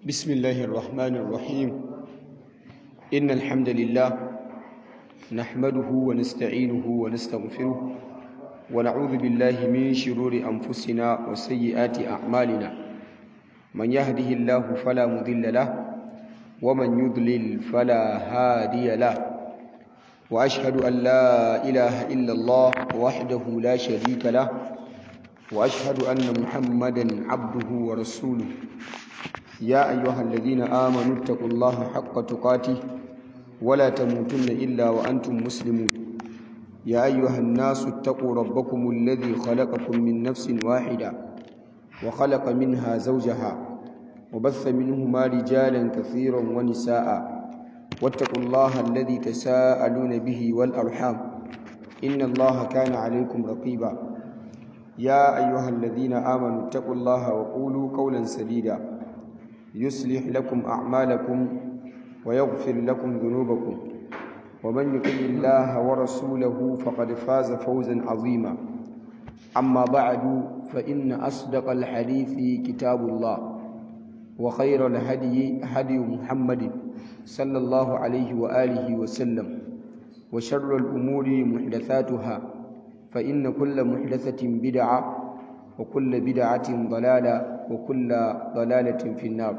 بسم الله الرحمن الرحيم إن الحمد لله نحمده ونستعينه ونستغفره ونعوذ بالله من شرور أنفسنا وسيئات أعمالنا من يهده الله فلا مضل له ومن يضلل فلا هادي له وأشهد أن لا إله إلا الله وحده لا شريك له وأشهد أن محمدا عبده ورسوله يا أيها الذين آمنوا اتقوا الله حق تقاته ولا تموتن إلا وأنتم مسلمون يا أيها الناس اتقوا ربكم الذي خلقكم من نفس واحدة وخلق منها زوجها وبث منهما رجالا كثيرا ونساء واتقوا الله الذي تساءلون به والأرحام إن الله كان عليكم رقيبا يا أيها الذين آمنوا اتقوا الله وقولوا قولا سديدا يصلح لكم أعمالكم ويغفر لكم ذنوبكم ومن يطع الله ورسوله فقد فاز فوزا عظيما أما بعد فإن أصدق الحديث كتاب الله وخير الهدي هدي محمد صلى الله عليه وآله وسلم وشر الأمور محدثاتها فإن كل محدثة بدعة وكل بدعة ضلالة وكل ضلالة في النار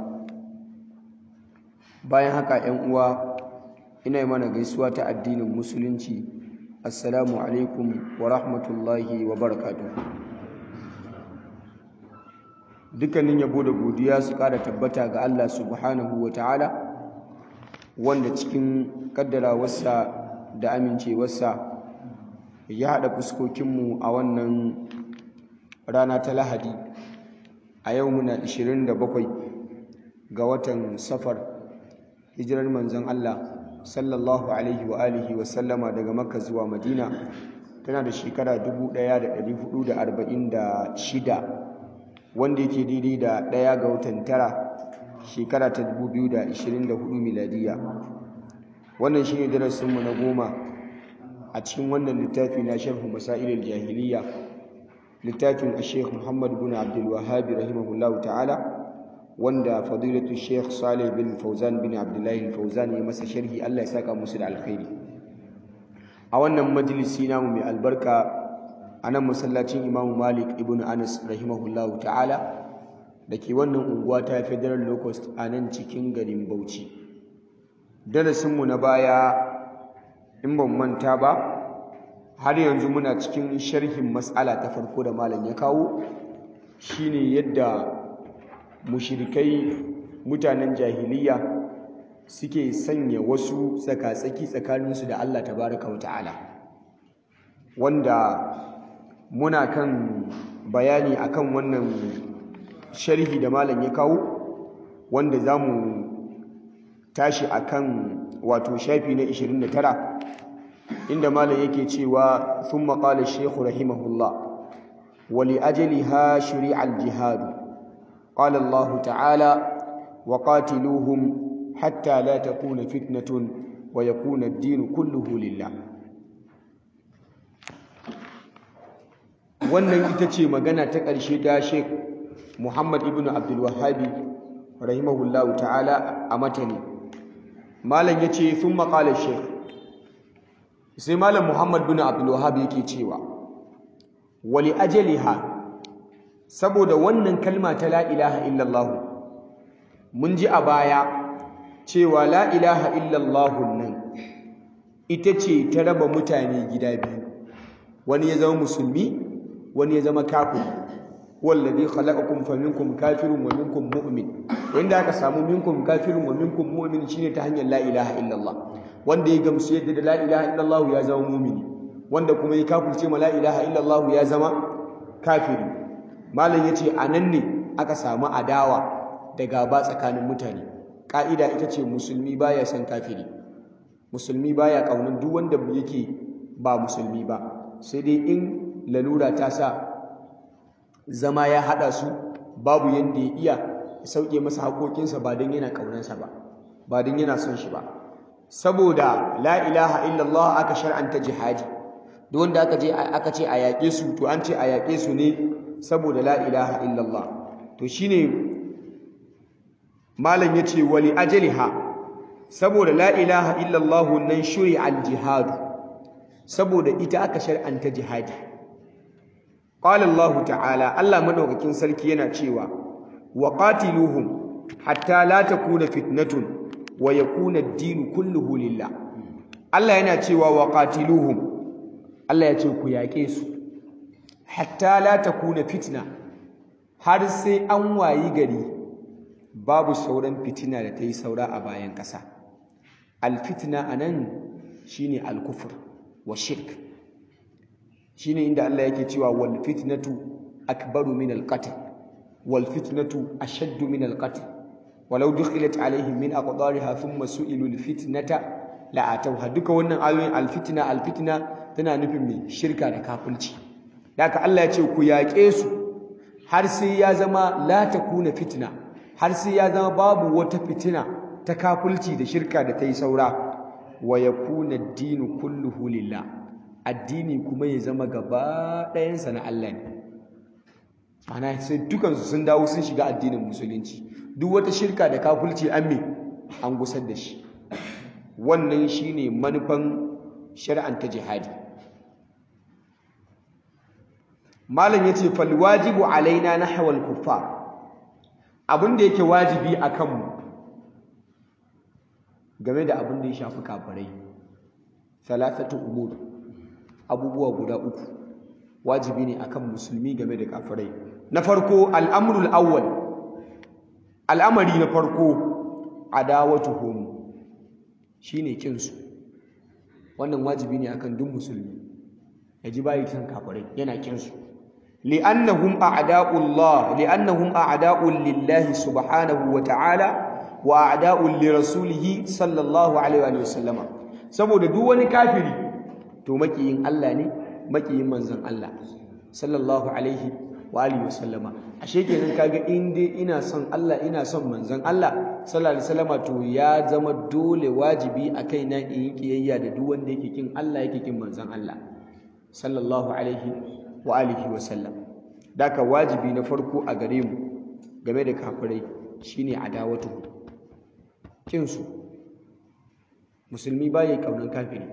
bayan haka ‘yan uwa ina yi mana gaisuwa ta addinin musulunci assalamu alaikum wa rahmatullahi wa barakatu dukkanin yabo da godiya su ƙara tabbata ga Allah subhanahu wa ta'ala wanda cikin ƙaddarawarsa da amincewarsa ya haɗa fuskokinmu a wannan rana ta lahadi a yau muna 27 ga watan safar hijirar manzon Allah sallallahu alaihi wa alihi wa sallama daga makka zuwa madina tana da shekara 1446 wanda yake daidai da ɗaya ga watan tara shekara ta 2024 miladiya wannan shine darasinmu na goma a cikin wannan littafi na sharhu masailul jahiliya littafin a sheikh muhammad bin abdul wahabi rahimahullah ta'ala wanda fadilatu sheikh salih bin fauzan bin abdullahi fauzan ya masa sharhi allah ya saka musu da alkhairi a wannan majalisi namu mai albarka a nan masallacin imamu malik ibn anas rahimahullah ta'ala da ke wannan unguwa ta federal locust a nan cikin garin bauchi darasinmu na baya in ban manta ba har yanzu muna cikin sharhin matsala ta farko da malam ya kawo shine yadda mushirikai mutanen jahiliya suke sanya wasu tsakatsaki tsakaninsu da Allah tabaraka wa ta'ala wanda muna kan bayani akan wannan sharhi da malam ya kawo wanda za mu tashi akan wato shafi na 29 inda malam yake cewa thumma qala ash-shaykh rahimahullah wa li ajliha shuri'a al-jihad qala Allah ta'ala wa qatiluhum hatta la takuna fitnatun wa yakuna ad-din kulluhu lillah wannan ita ce magana ta ƙarshe ta Sheikh Muhammad ibn Abdul Wahhabi rahimahullahu ta'ala a matani malam yace thumma qala ash-shaykh sai malam muhammad bin abdulwahab yake cewa wali ajaliha saboda wannan kalma ta la ilaha illallah mun ji a baya cewa la ilaha illallah nan ita ce ta raba mutane gida biyu wani ya zama musulmi wani ya zama kafir wallazi khalaqakum faminkum kafirun wa minkum mu'min wanda aka samu minkum kafirun wa minkum mu'min shine ta hanyar la ilaha illallah wanda ya gamsu yadda da la ilaha illallah ya zama mumini wanda kuma ya kafirce ma la ilaha illallah ya zama kafiri malam yace anan ne aka samu adawa da gaba tsakanin mutane ka'ida ita ce musulmi baya son kafiri musulmi baya kaunar duk wanda yake ba musulmi ba sai dai in lalura ta sa zama ya hada su babu yanda ya iya sauke masa haƙoƙinsa ba don yana ƙaunarsa ba ba don yana son shi ba saboda la ilaha illallah aka shar'anta jihadi duk wanda aka je aka ce a yaƙe su to an ce a yaƙe su ne saboda la ilaha illallah to shine malam yace wali ajliha saboda la ilaha illallah nan shuri al jihad saboda ita aka shar'anta jihadi qala Allah ta'ala Allah madaukakin sarki yana cewa wa qatiluhum hatta la takuna fitnatun wa yakuna ad-din kulluhu lillah Allah yana cewa wa qatiluhum Allah ya ce ku yaƙe su hatta la takuna fitna har sai an wayi gari babu sauran fitina da ta yi saura a bayan ƙasa alfitna anan shine alkufur wa shirk shine inda Allah yake cewa wal fitnatu akbaru min alqatl wal fitnatu ashaddu min alqatl walau dukhilat alaihim min aqdariha thumma su'ilu alfitnata la atawha duka wannan ayoyin alfitna alfitna tana nufin mai shirka da kafirci haka Allah ya ce ku yaƙe su har sai ya zama la takuna fitna har sai ya zama babu wata fitina ta kafirci da shirka da ta yi saura wa yakuna ad-dinu kulluhu lillah addini kuma ya zama gaba ɗayansa na Allah ne ana sai dukansu sun dawo sun shiga addinin musulunci duk wata shirka da kafirci an me an gusar da shi wannan shine manufan shari'anta jihadi malam yace fal wajibu alaina nahwa al kuffar abin da yake wajibi akan mu game da abin da ya shafi kafirai salasatu umur abubuwa guda uku wajibi ne akan musulmi game da kafirai na farko al'amrul awwal al'amari na farko adawatuhum shine kinsu wannan wajibi ne akan duk musulmi yaji bayi san kafirai yana kinsu li'annahum a'da'ullah li'annahum a'da'ul lillahi subhanahu wa ta'ala wa a'da'ul li rasulih sallallahu alaihi wa sallama saboda duk wani kafiri to makiyin Allah ne makiyin manzon Allah sallallahu alaihi wa alihi wa sallama ashe kenan kaga in dai ina son Allah ina son manzon Allah sallallahu alaihi wasallama to ya zama dole wajibi a kaina in yi kiyayya da duk wanda yake kin Allah yake kin manzon Allah sallallahu alaihi wa alihi wa sallam daka wajibi na farko a gare mu game da kafirai shine adawatu kinsu musulmi bai kaunan kafiri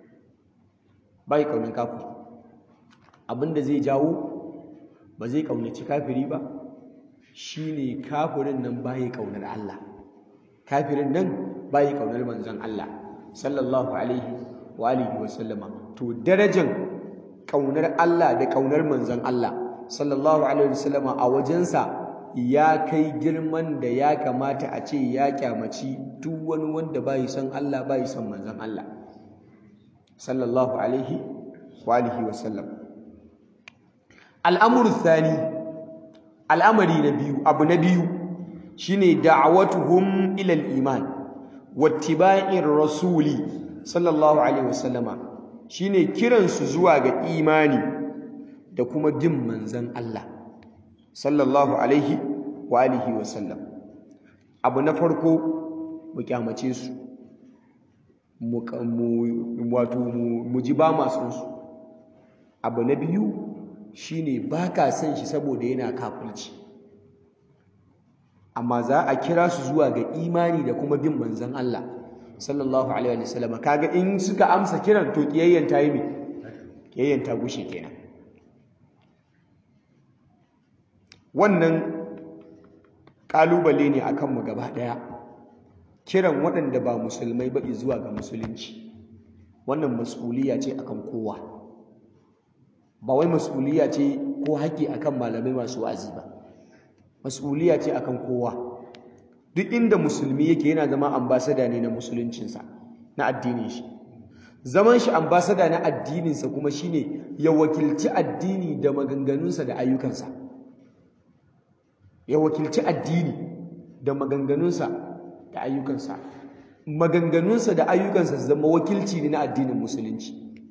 bai kaunan kafiri abinda zai jawo ba zai kaunaci kafiri ba shine kafirin nan bai kaunar Allah kafirin nan bai kaunar manzon Allah sallallahu alaihi wa alihi wa sallama to darajar kaunar Allah da kaunar manzon Allah sallallahu alaihi wa sallama a wajensa ya kai girman da ya kamata a ce ya kyamaci duk wani wanda bai son Allah bai son manzon Allah sallallahu alaihi wa alihi wa sallam al'amuru thani al'amari na biyu abu na biyu shine da'awatuhum ila al-iman wattiba'ir rasuli sallallahu alaihi wasallama shine kiransu zuwa ga imani da kuma bin manzon Allah sallallahu alaihi wa alihi wasallam abu na farko mu kyamace su mu wato mu ji ba masu su abu na biyu shine baka son shi saboda yana kafirci amma za a kira su zuwa ga imani da kuma bin manzon Allah sallallahu alaihi wa sallam kaga in suka amsa kiran to kiyayyen ta yi me kiyayyen ta gushe kenan wannan kalubale ne akan mu gaba daya kiran waɗanda ba musulmai ba zuwa ga musulunci wannan mas'uliya ce akan kowa ba wai mas'uliya ce ko haƙƙi akan malamai masu wa'azi ba mas'uliya ce akan kowa duk inda musulmi yake yana zama ambasada ne na musuluncinsa na addinin shi zaman shi ambasada na addininsa kuma shine ya wakilci addini da maganganunsa da ayyukansa ya wakilci addini da maganganunsa da ayyukansa maganganunsa da ayyukansa zama wakilci ne na addinin musulunci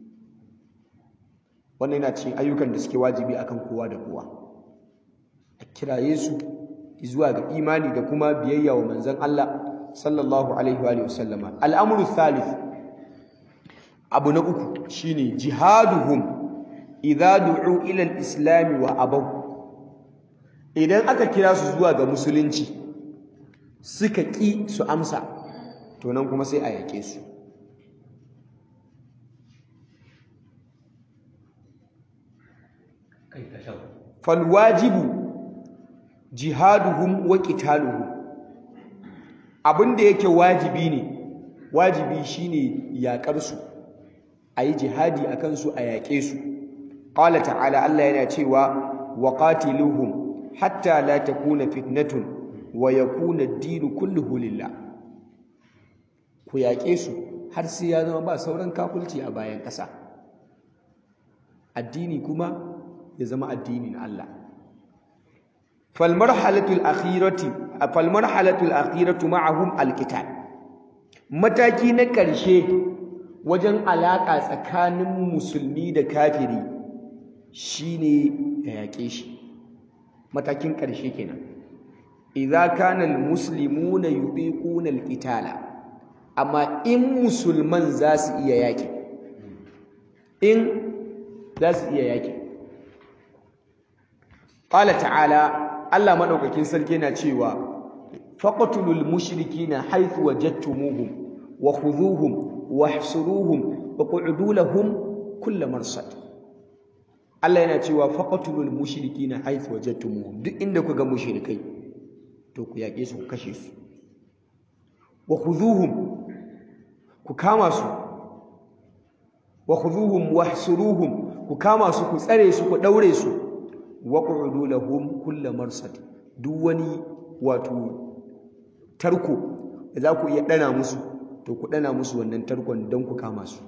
wannan yana cikin ayyukan da suke wajibi akan kowa da kowa a kiraye su zuwa ga imani da kuma biyayya wa manzon Allah sallallahu alaihi wa sallama al'amru thalith abu na uku shine jihaduhum idza du'u ila al-islam wa abaw idan aka kira su zuwa ga musulunci suka ƙi su amsa to nan kuma sai a yaƙe su falwajibu jihaduhum wa qitaluhum abinda yake wajibi ne wajibi shine yaƙar su ayi jihadi akan su a yaƙe su qala ta'ala Allah yana cewa wa qatiluhum hatta la takuna fitnatun wa yakuna ad-din kulluhu lillah ku yaƙe su har sai ya zama ba sauran kafulci a bayan ƙasa addini kuma ya zama addinin Allah falmarhalatul akhirati falmarhalatul akhiratu ma'ahum alqital mataki na ƙarshe wajen alaƙa tsakanin musulmi da kafiri shine ya yaƙe shi matakin ƙarshe kenan idza kana almuslimuna yuqiquna alqitala amma in musulman za su iya yaƙi in za su iya yaƙi qala ta'ala Allah madaukakin sarki na cewa faqtulul mushrikina haythu wajadtumuhum wa khudhuhum wahsuruhum wa qu'udu lahum kull marsad Allah yana cewa faqtulul mushrikina haythu wajadtumuhum duk inda ku ga mushrikai to ku yaƙe su ku kashe su wa khudhuhum ku kama su wa khudhuhum wahsuruhum ku kama su ku tsare su ku daure su waƙudu lahum kulla marsad duk wani wato tarko da za ku iya ɗana musu to ku ɗana musu wannan tarkon don ku kama su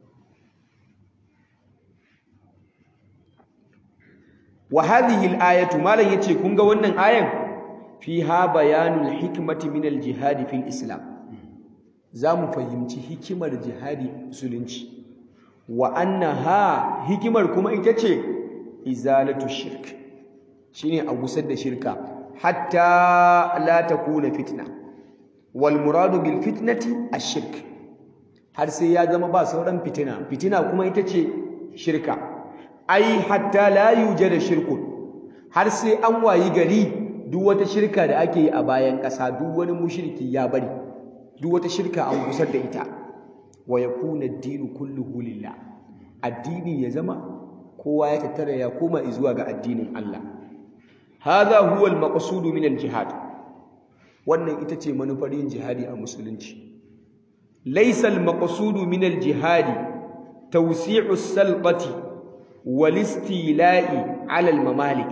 wa hadhihi al-ayatu malan yace kun ga wannan ayan fiha bayanul hikmati min al-jihad fil islam zamu fahimci hikimar jihadi musulunci wa annaha hikimar kuma ita ce izalatu shirk shine a gusar da shirka hatta la takuna fitna wal muradu bil fitnati ash-shirk har sai ya zama ba sauran fitina fitina kuma ita ce shirka ai hatta la yujada shirkun har sai an wayi gari duk wata shirka da ake yi a bayan ƙasa duk wani mushriki ya bari duk wata shirka an gusar da ita wa yakuna ad-dinu kulluhu lillah addini ya zama kowa ya tattara ya koma zuwa ga addinin Allah hadha huwa al-maqsud min al-jihad wannan ita ce manufar yin jihadi a musulunci laysa al-maqsud min al-jihad tawsi'u as-salqati wal istila'i 'ala al-mamalik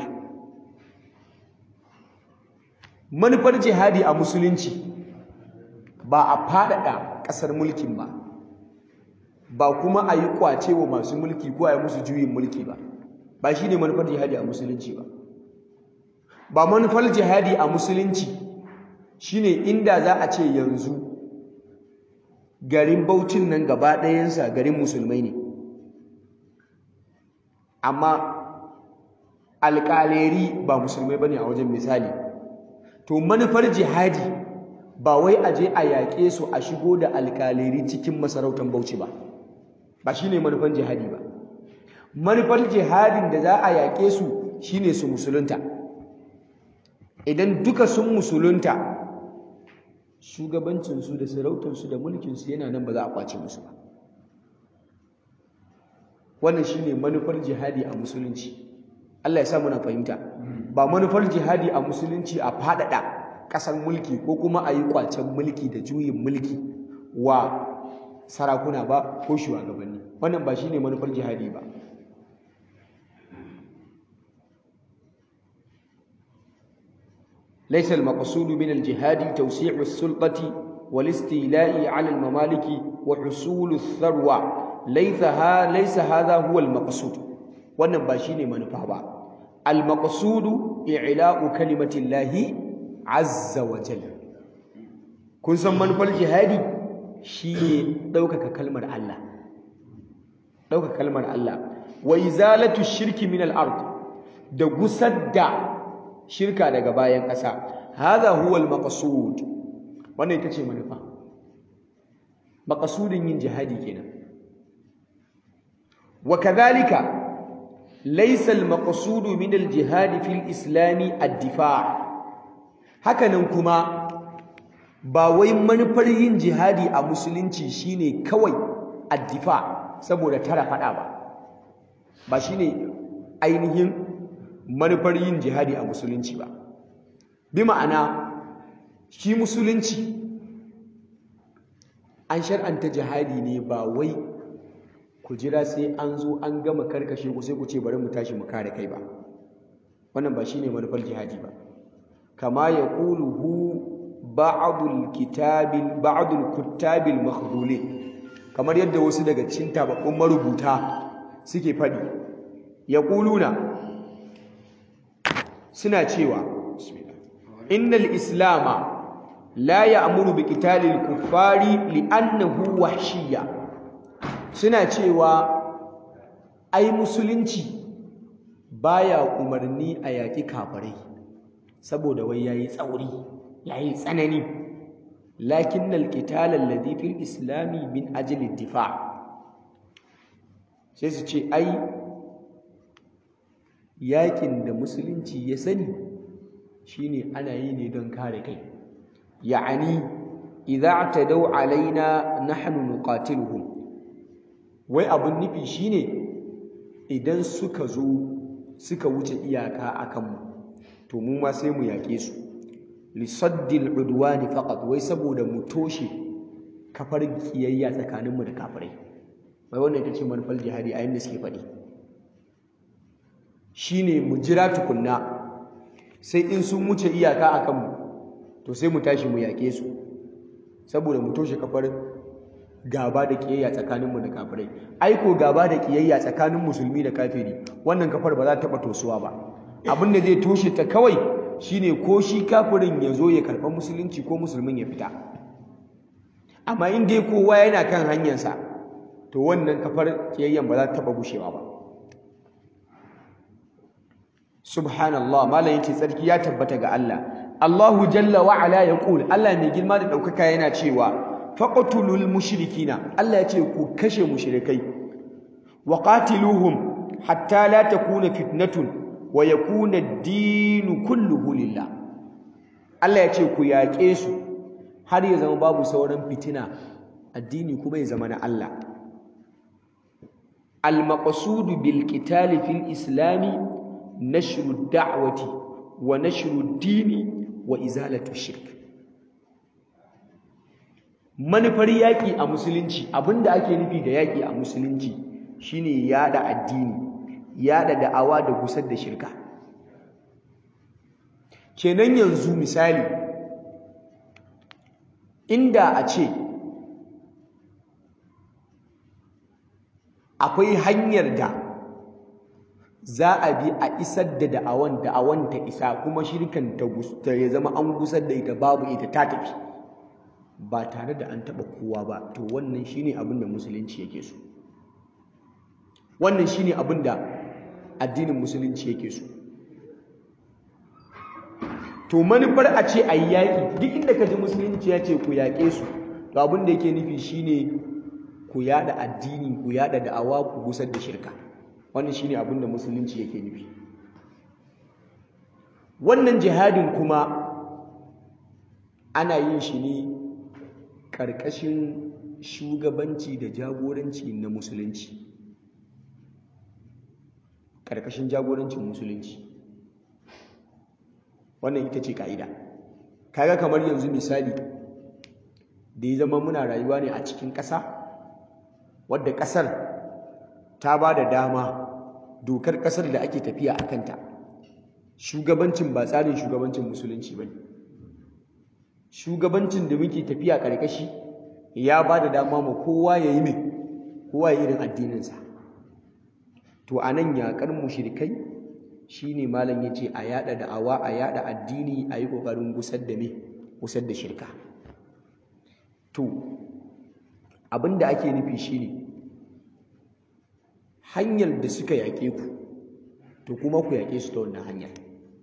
manufar jihadi a musulunci ba a faɗaɗa ƙasar mulkin ba ba kuma a yi kwace wa masu mulki ko a yi musu juyin mulki ba ba shi ne manufar jihadi a musulunci ba ba manufar jihadi a musulunci shi ne inda za a ce yanzu garin baucin nan gaba ɗayansa garin musulmai ne amma alƙaleri ba musulmai ba ne a wajen misali to manufar jihadi ba wai a je a yaƙe su a shigo da alƙaleri cikin masarautar bauchi ba ba shine manufan jihadi ba manufar jihadin da za a yaƙe su shine su musulunta idan duka sun musulunta shugabancinsu da sarautarsu da mulkinsu yana nan ba za a kwace musu ba wannan shine manufar jihadi a musulunci Allah ya sa muna fahimta ba manufar jihadi a musulunci a faɗaɗa ƙasar mulki ko kuma a yi kwacen mulki da juyin mulki wa sarakuna ba ko shugabanni wannan ba shine manufar jihadi ba laysa al-maqsud min al-jihad tawsi'u as-sultati wal-istila'i 'ala al-mamalik wa husul ath-tharwa laysa laysa hadha huwa al-maqsud wannan ba shine manufa ba al-maqsud i'la'u kalimati llahi 'azza wa jalla kun san manufar jihadi shi ne ɗaukaka kalmar Allah ɗaukaka kalmar Allah wa izalatu shirki min al-ard da gusar da shirka daga bayan ƙasa hadha huwa al-maqsud wannan ita ce manufa maqsudin yin jihadi kenan wa kadhalika laysa al-maqsud min al-jihad fi al-islam ad-difa' hakanan kuma ba wai manufar yin jihadi a musulunci shine kawai addifa saboda tara fada ba ba shine ainihin manufar yin jihadi a musulunci ba bi ma'ana shi musulunci an shar'anta jihadi ne ba wai ku jira sai an zo an gama karkashe ku sai ku ce bari mu tashi mu kare kai ba wannan ba shine manufar jihadi ba kama ya hu ba'dul kitabil ba'dul kuttabil makhdulin kamar yadda wasu daga cikin tababbun marubuta suke fadi yaquluna suna cewa innal islama la ya'muru bi qitalil kuffari li'annahu wahshiyya suna cewa ai musulunci baya umarni a yaƙi kafirai saboda wai yayi tsauri yayi tsanani lakinnal qital alladhi fil islami min ajli difa sai su ce ai yaƙin da musulunci ya sani shine ana yi ne don kare kai ya'ani idza atadaw alaina nahnu nuqatiluhum wai abun nufi shine idan suka zo suka wuce iyaka akan mu to mu ma sai mu yake su lisaddil udwani faqat wai saboda mu toshe kafar kiyayya tsakanin mu da kafirai wai wannan ita ce manufar jihadi a yanda suke faɗi shine mu jira tukunna sai in sun wuce iyaka akan mu to sai mu tashi mu yake su saboda mu toshe kafar gaba da kiyayya tsakaninmu da kafirai aiko gaba da kiyayya tsakanin musulmi da kafiri wannan kafar ba za ta taɓa tosuwa ba abin da zai toshe ta kawai shine ko shi kafirin ya zo ya karɓa musulunci ko musulmin ya fita amma in dai kowa yana kan hanyarsa to wannan kafar kiyayyan ba za ta taɓa gushewa ba subhanallah malam yace tsarki ya tabbata ga Allah Allahu jalla wa ala yaqul Allah mai girma da ɗaukaka yana cewa faqtulul mushrikina Allah ya ce ku kashe mushrikai wa qatiluhum hatta la takuna fitnatun wa yakuna ad-din kulluhu lillah Allah ya ce ku yaƙe su har ya zama babu sauran fitina addini kuma ya zama na Allah al-maqsud bil qital fil islami nashru ad-da'wati wa nashru ad-dini wa izalatu shirk manufar yaƙi a musulunci abinda ake nufi da yaƙi a musulunci shine yada addini yada da'awa da gusar da shirka kenan yanzu misali inda a ce akwai hanyar da za a bi a isar da da'awan da'awan ta isa kuma shirkan ta ya zama an gusar da ita babu ita ta tafi ba tare da an taɓa kowa ba to wannan shine abin da musulunci yake so wannan shine abin da addinin musulunci yake so to manufar a ce a yi yaƙi duk inda ka ji musulunci ya ce ku yaƙe su to abin da yake nufi shine ku yaɗa addini ku yaɗa da'awa ku gusar da shirka wannan shine abin da musulunci yake nufi wannan jihadin kuma ana yin shi ne ƙarƙashin shugabanci da jagoranci na musulunci ƙarƙashin jagorancin musulunci wannan ita ce ka'ida kaga kamar yanzu misali da ya zama muna rayuwa ne a cikin ƙasa wadda ƙasar ta ba da dama dokar ƙasar da ake tafiya a kanta shugabancin ba tsarin shugabancin musulunci ba ne shugabancin da muke tafiya ƙarƙashi ya ba da dama ma kowa ya yi mai kowa ya irin addininsa to a nan yaƙar mushrikai shi ne malam ya ce a yaɗa da'awa a yaɗa addini a yi ƙoƙarin gusar da me gusar da shirka to abin da ake nufi shi ne hanyar da suka yaƙe ku to kuma ku yaƙe su ta wannan hanyar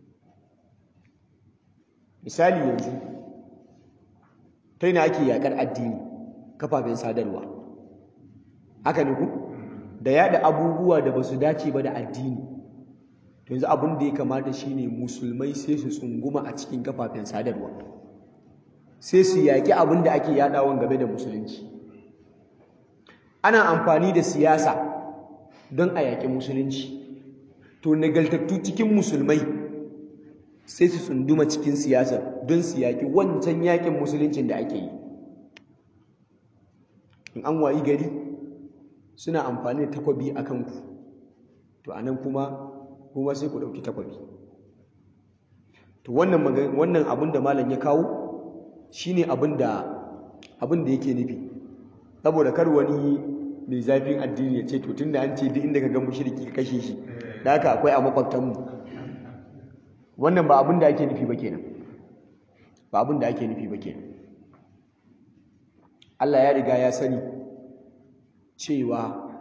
misali yanzu ta yana ake yaƙar addini kafafen sadarwa haka ne ku da yaɗa abubuwa da ba su dace ba da addini to yanzu abin da ya kamata shine musulmai sai su tsunguma a cikin kafafen sadarwa sai su yaƙi abin da ake yaɗawan game da musulunci ana amfani da siyasa don a yaƙi musulunci to nagaltattu cikin musulmai sai su tsunduma cikin siyasar don su yaƙi wancan yaƙin musuluncin da ake yi in an wayi gari suna amfani da takwabi a kanku to anan kuma kuma sai ku ɗauki takwabi to wannan wannan abin da malam ya kawo shine abin da abin da yake nufi saboda kar wani mai zafin addini ya ce to tunda an ce duk inda ka ga mushriki ka kashe shi da haka akwai a makwabtanmu wannan ba abin da ake nufi ba kenan ba abin da ake nufi ba kenan Allah ya riga ya sani cewa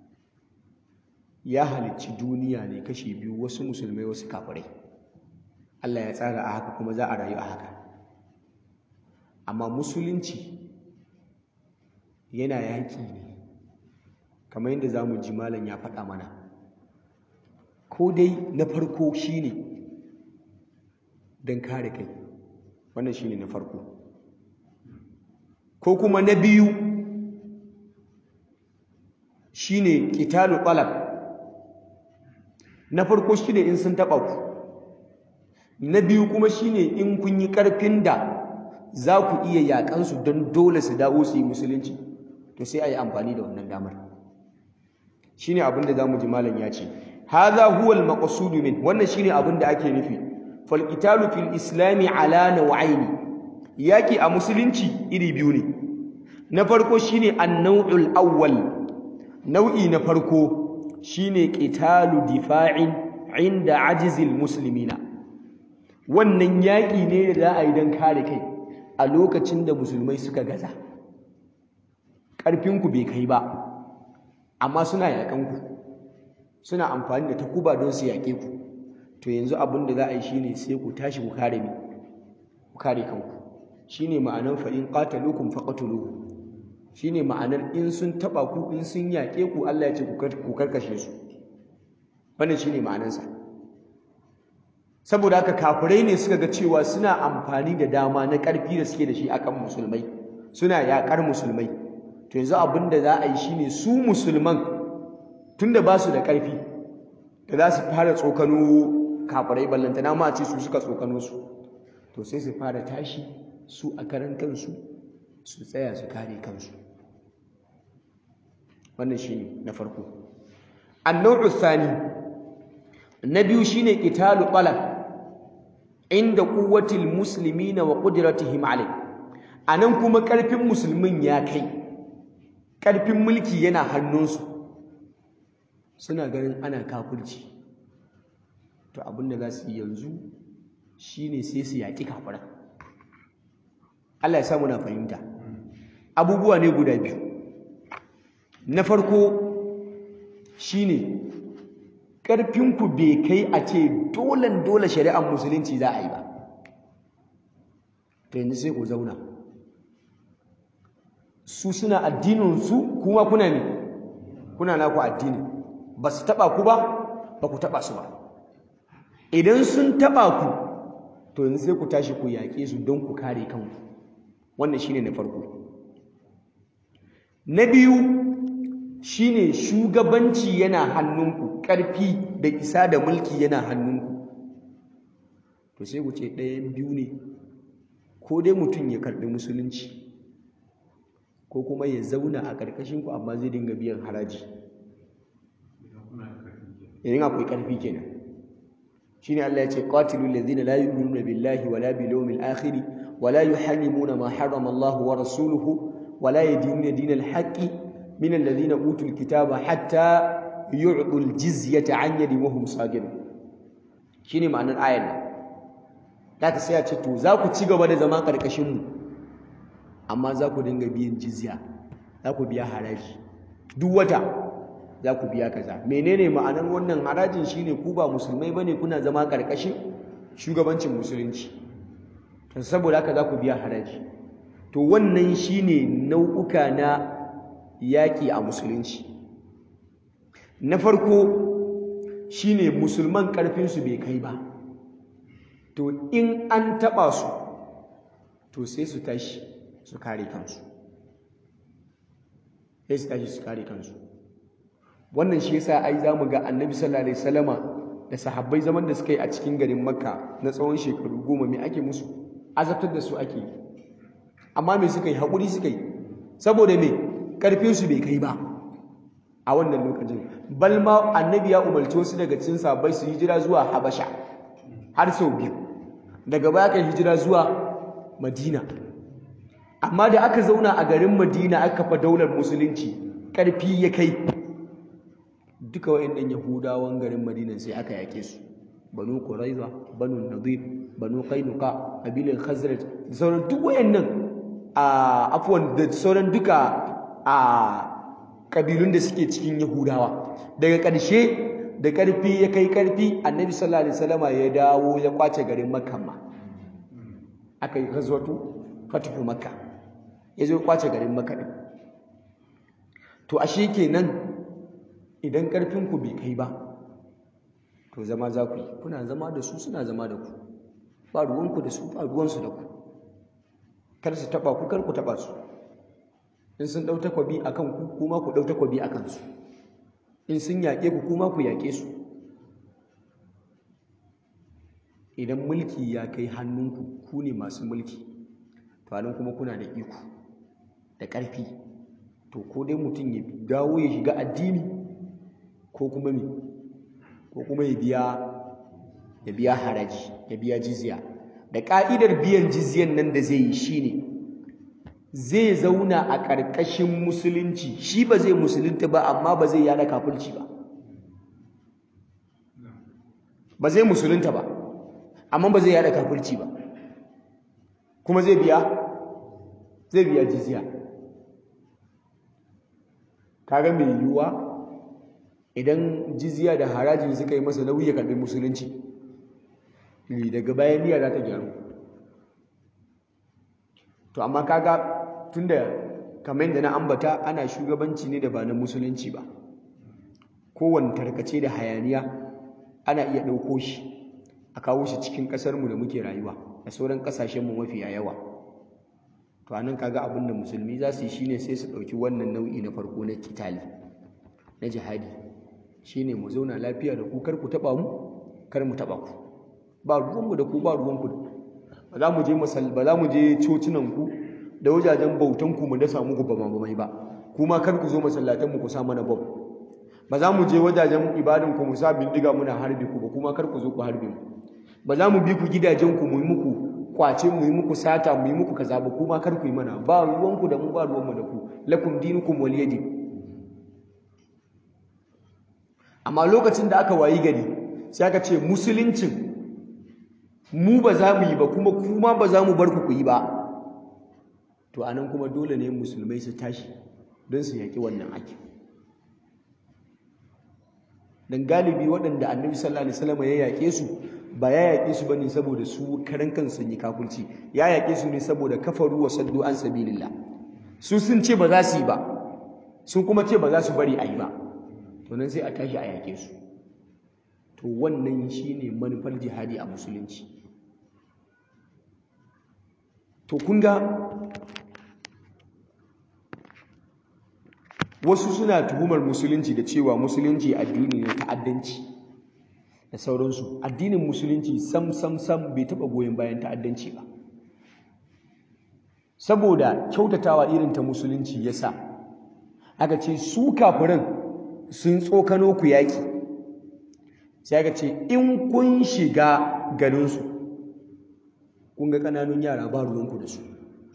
ya halicci duniya ne kashi biyu wasu musulmai wasu kafirai Allah ya tsara a haka kuma za a rayu a haka amma musulunci yana yaƙi ne kamar yadda za mu ji malam ya faɗa mana ko dai na farko shine don kare kai wannan shine na farko ko kuma na biyu shine qitalu talab na farko shine in sun taba ku na biyu kuma shine in kun yi karfin da za ku iya yakan su don dole su dawo su yi musulunci to sai ayi amfani da wannan damar shine abin da zamu ji malam ya ce hadha huwa al-maqsud min wannan shine abin da ake nufi fal qitalu fil islami ala naw'aini yaki a musulunci iri biyu ne na farko shine an-naw'ul awwal nau'i na farko shine qitalu difa'in inda ajizil muslimina wannan yaki ne da za a yi don kare kai a lokacin da musulmai suka gaza ƙarfinku bai kai ba amma suna yaƙanku suna amfani da takuba don su yaƙe ku to yanzu abin da za a yi shine sai ku tashi ku kare mi ku kare kanku shine ma'anar fa in qataluukum faqatuluhu shine ma'anar in sun taba ku in sun yaƙe ku Allah ya ce ku karkashe su wannan shine ma'anarsa saboda haka kafirai ne suka ga cewa suna amfani da dama na ƙarfi da suke da shi akan musulmai suna yaƙar musulmai to yanzu abin da za a yi shine su musulman tunda ba su da ƙarfi da za su fara tsokano kafirai ballantana ma a ce su suka tsokano su to sai su fara tashi su a karan kansu su tsaya su kare kansu wannan shine na farko annau thani na biyu shine qitalu talab inda quwwatil muslimina wa qudratihim alai anan kuma karfin musulmin ya kai karfin mulki yana hannunsu suna ganin ana kafirci to abinda za su yi yanzu shine sai su yaki kafiran Allah ya sa muna fahimta abubuwa ne guda biyu na farko shine ƙarfinku bai kai a ce dolen dole shari'ar musulunci za a yi ba ta yanzu sai ku zauna su suna addininsu kuma kuna ne kuna naku addini ba su taɓa ku ba ba ku taɓa su ba idan sun taɓa ku to yanzu sai ku tashi ku yaƙe su don ku kare kanku wannan shine na farko na biyu shine shugabanci yana hannunku ƙarfi da isa da mulki yana hannunku to sai ku ce ɗayan biyu ne ko dai mutum ya karɓi musulunci ko kuma ya zauna a ƙarƙashinku amma zai dinga biyan haraji idan akwai ƙarfi kenan shine Allah ya ce qatilul ladzina la yu'minuna billahi wala bil yawmil akhir wala yuharrimuna ma harrama Allah wa rasuluhu wala yadinuna dinal haqqi min alladhina utul kitaba hatta yu'tul jizyata an yadin wa hum sagirun shine ma'anar ayar nan zaka sai ya ce to za ku ci gaba da zama karkashin mu amma za ku dinga biyan jizya za ku biya haraji duk wata za ku biya kaza menene ma'anar wannan harajin shine ku ba musulmai bane kuna zama karkashin shugabancin musulunci saboda haka za ku biya haraji to wannan shine nau'uka na yaƙi a musulunci na farko shine musulman ƙarfinsu bai kai ba to in an taɓa su to sai su tashi su kare kansu sai su tashi su kare kansu wannan shi yasa ai zamu ga annabi sallallahu alaihi wasallama da sahabbai zaman da suka yi a cikin garin makka na tsawon shekaru goma me ake musu azabtar da su ake yi amma me suka yi haƙuri suka yi saboda me ƙarfinsu bai kai ba a wannan lokacin bal ma annabi ya umarci wasu daga cikin sahabbai su hijira zuwa habasha har sau biyu daga baya kai hijira zuwa madina amma da aka zauna a garin madina aka kafa daular musulunci ƙarfi ya kai duka wayannan yahudawan garin madinan sai aka yake su banu quraiza banu nadir banu qainuqa kabilan khazraj da sauran duk wayannan a afwan da sauran duka a kabilun da suke cikin yahudawa daga ƙarshe da ƙarfi ya kai ƙarfi annabi sallallahu alaihi wasallama ya dawo ya kwace garin makka ma aka yi ghazwatu fatuhu makka ya zo kwace garin makka din to ashe kenan idan ƙarfinku bai kai ba to zama za ku yi kuna zama da su suna zama da ku ba ruwanku da su ba ruwansu da ku kar su taɓa ku kar ku taɓa su in sun ɗau takwabi a kan ku kuma ku ɗau takwabi a kansu in sun yaƙe ku kuma ku yaƙe su idan mulki ya kai hannunku ku ne masu mulki to anan kuma kuna da iko da ƙarfi to ko dai mutum ya dawo ya shiga addini ko kuma me ko kuma ya biya ya biya haraji ya biya jizya da ka'idar biyan jizyan nan da zai yi shine zai zauna a ƙarƙashin musulunci shi ba zai musulunta ba amma ba zai yada kafirci ba ba zai musulunta ba amma ba zai yada kafirci ba kuma zai biya zai biya jizya kaga mai yiwuwa idan jizya da haraji suka yi masa nauyi ya karbi musulunci daga bayan niyya za ta gyaru to amma kaga tunda kamar yadda na ambata ana shugabanci ne da ba na musulunci ba kowane tarkace da hayaniya ana iya ɗauko shi a kawo shi cikin ƙasarmu da muke rayuwa da sauran ƙasashenmu mafiya yawa to anan kaga abin da musulmi za su yi shine sai su ɗauki wannan nau'i na farko na kitali na jihadi shine mu zauna lafiya da ku kar ku taba mu kar mu taba ku ba ruwanmu da ku ba ruwanku da ba za mu je masal ba za mu je cocinan ku da wajajen bautan ku mu dasa muku ba mamamai ba kuma kar ku zo masallatan mu ku sa mana bom ba za mu je wajajen ibadan ku mu sa bindiga muna harbi ku ba kuma kar ku zo ku harbe mu ba za mu bi ku gidajen ku mu yi muku kwace mu yi muku sata mu yi muku kaza ba kuma kar ku yi mana ba ruwanku da mu ba ruwanmu da ku lakum dinukum waliyadi amma lokacin da aka wayi gari sai aka ce musuluncin mu ba za mu yi ba kuma kuma ba za mu bar ku ku yi ba to anan kuma dole ne musulmai su tashi don su yaƙi wannan ake dan galibi waɗanda annabi sallallahu alaihi wasallam ya yaƙe su ba ya yaƙe su bane saboda su karan kansu yi kafirci ya yaƙe su ne saboda kafaru wa saddu an sabilillah su sun ce ba za su yi ba sun kuma ce ba za su bari a yi ba to nan sai a tashi a yaƙe su to wannan shine manufar jihadi a musulunci to kun ga wasu suna tuhumar musulunci da cewa musulunci addini ne ta'addanci da sauransu addinin musulunci sam sam sam bai taɓa goyon bayan ta'addanci ba saboda kyautatawa irin ta musulunci yasa aka ce su kafirin sun tsokano ku yaƙi sai aka ce in kun shiga garinsu kun ga ƙananun yara ba ruwanku da su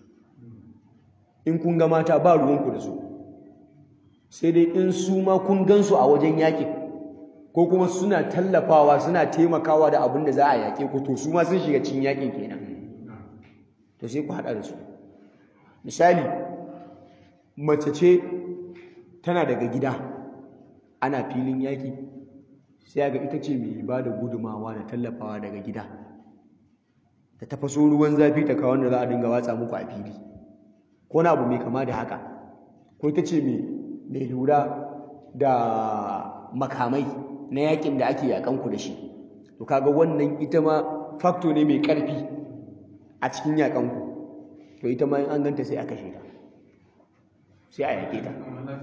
in kun ga mata ba ruwanku da su sai dai in su ma kun gansu a wajen yaƙin ko kuma suna tallafawa suna taimakawa da abin da za a yaƙe ku to su ma sun shiga cikin yaƙin kenan to sai ku haɗa da su misali mace ce tana daga gida ana filin yaƙi sai ga ita ce mai ba da gudumawa da tallafawa daga gida ta tafaso ruwan zafi ta kawo da za a dinga watsa muku a fili ko na abu mai kama da haka ko ita ce mai lura da makamai na yakin da ake yakan ku da shi to kaga wannan ita ma factor ne mai karfi a cikin yakan ku to ita ma in an ganta sai a kashe ta sai a yake ta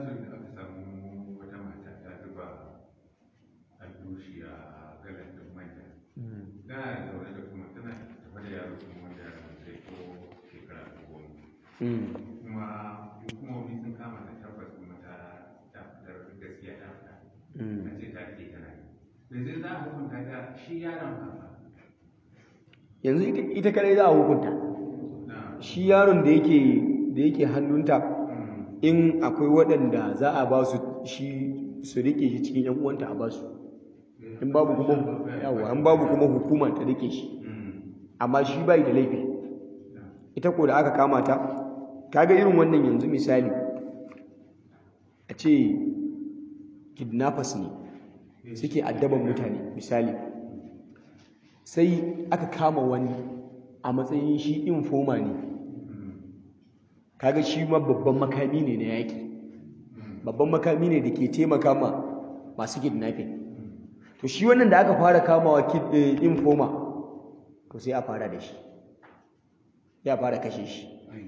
kuma hukumomi sun kama da tabbas kuma ta tabbatar gaskiya ta fita a ce ta ke tana yanzu za a hukunta ta shi yaron ba yanzu ita kadai za a hukunta shi yaron da yake da yake hannunta in akwai waɗanda za a ba su shi su rike shi cikin yan uwanta a ba su in babu kuma yawa an babu kuma hukuma ta rike shi amma shi bai da laifi ita ko da aka kama ta kaga irin wannan yanzu misali a ce kidnappers ne suke addaban mutane misali sai aka kama wani a matsayin shi informa ne kaga shi ma babban makami ne na yaƙi babban makami ne da ke taimaka ma masu kidnapping to shi wannan da aka fara kamawa informa to sai a fara da shi ya fara kashe shi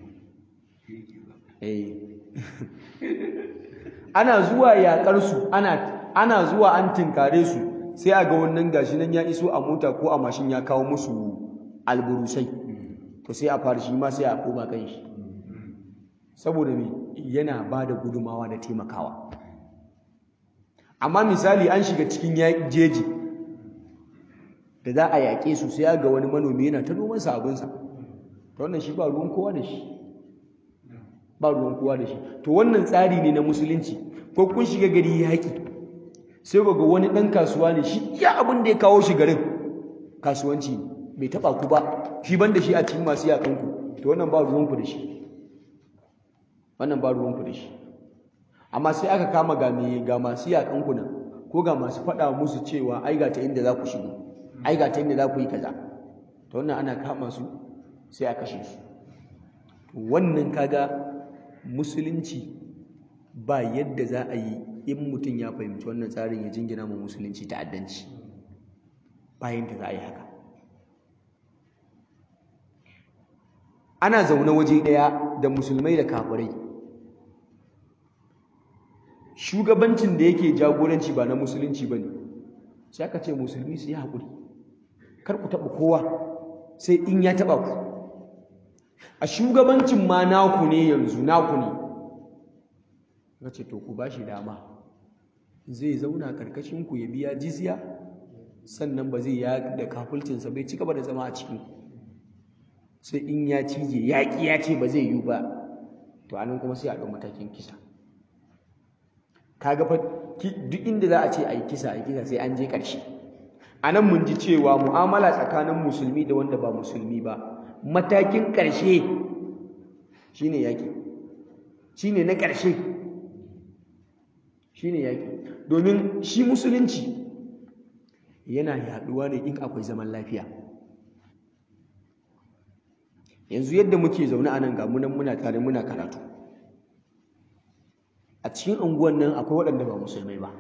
ana zuwa yaƙarsu ana zuwa an tinkare su sai a ga wannan gashi nan ya iso a mota ko a mashin ya kawo musu alburusai to sai a fara shi ma sai a koma kan shi saboda me yana ba da gudumawa da taimakawa amma misali an shiga cikin jeji da za a yaƙe su sai ga wani manomi yana ta noman abinsa ta wannan shi ba ruwan kowa da shi ba ruwan kowa da shi to wannan tsari ne na musulunci ko kun shiga gari yaƙi sai ga wani ɗan kasuwa ne shi iya abin da ya kawo shi garin kasuwanci bai taɓa ku ba shi ban da shi a cikin masu yaƙanku to wannan ba ruwanku da shi wannan ba ruwanku da shi amma sai aka kama ga me ga masu yaƙanku nan ko ga masu faɗa musu cewa ai ga ta inda za ku shigo ai ga ta inda za ku yi kaza to wannan ana kama su sai a kashe su wannan kaga musulunci ba yadda za a yi in mutum ya fahimci wannan tsarin ya jingina ma musulunci ta'addanci bayan da za a yi haka ana zaune waje ɗaya da musulmai da kafirai shugabancin da yake jagoranci ba na musulunci ba ne sai aka ce musulmi su yi haƙuri kar ku taɓa kowa sai in ya taɓa ku a shugabancin ma naku ne yanzu naku ne ka ce to ku ba shi dama zai zauna karkashinku ya biya jizya sannan ba zai ya da kafulcinsa bai ci gaba da zama a cikin sai in ya cije yaƙi ya ce ba zai yi ba to anan kuma sai a ɗau matakin kisa kaga fa duk inda za a ce a yi kisa a yi kisa sai an je ƙarshe a nan mun ji cewa mu'amala tsakanin musulmi da wanda ba musulmi ba matakin ƙarshe shine yaƙi shine na ƙarshe shine yaƙi domin shi musulunci yana yaɗuwa ne in akwai zaman lafiya yanzu yadda muke zaune a nan ga munan muna tare muna karatu a cikin unguwan nan akwai waɗanda ba musulmai ba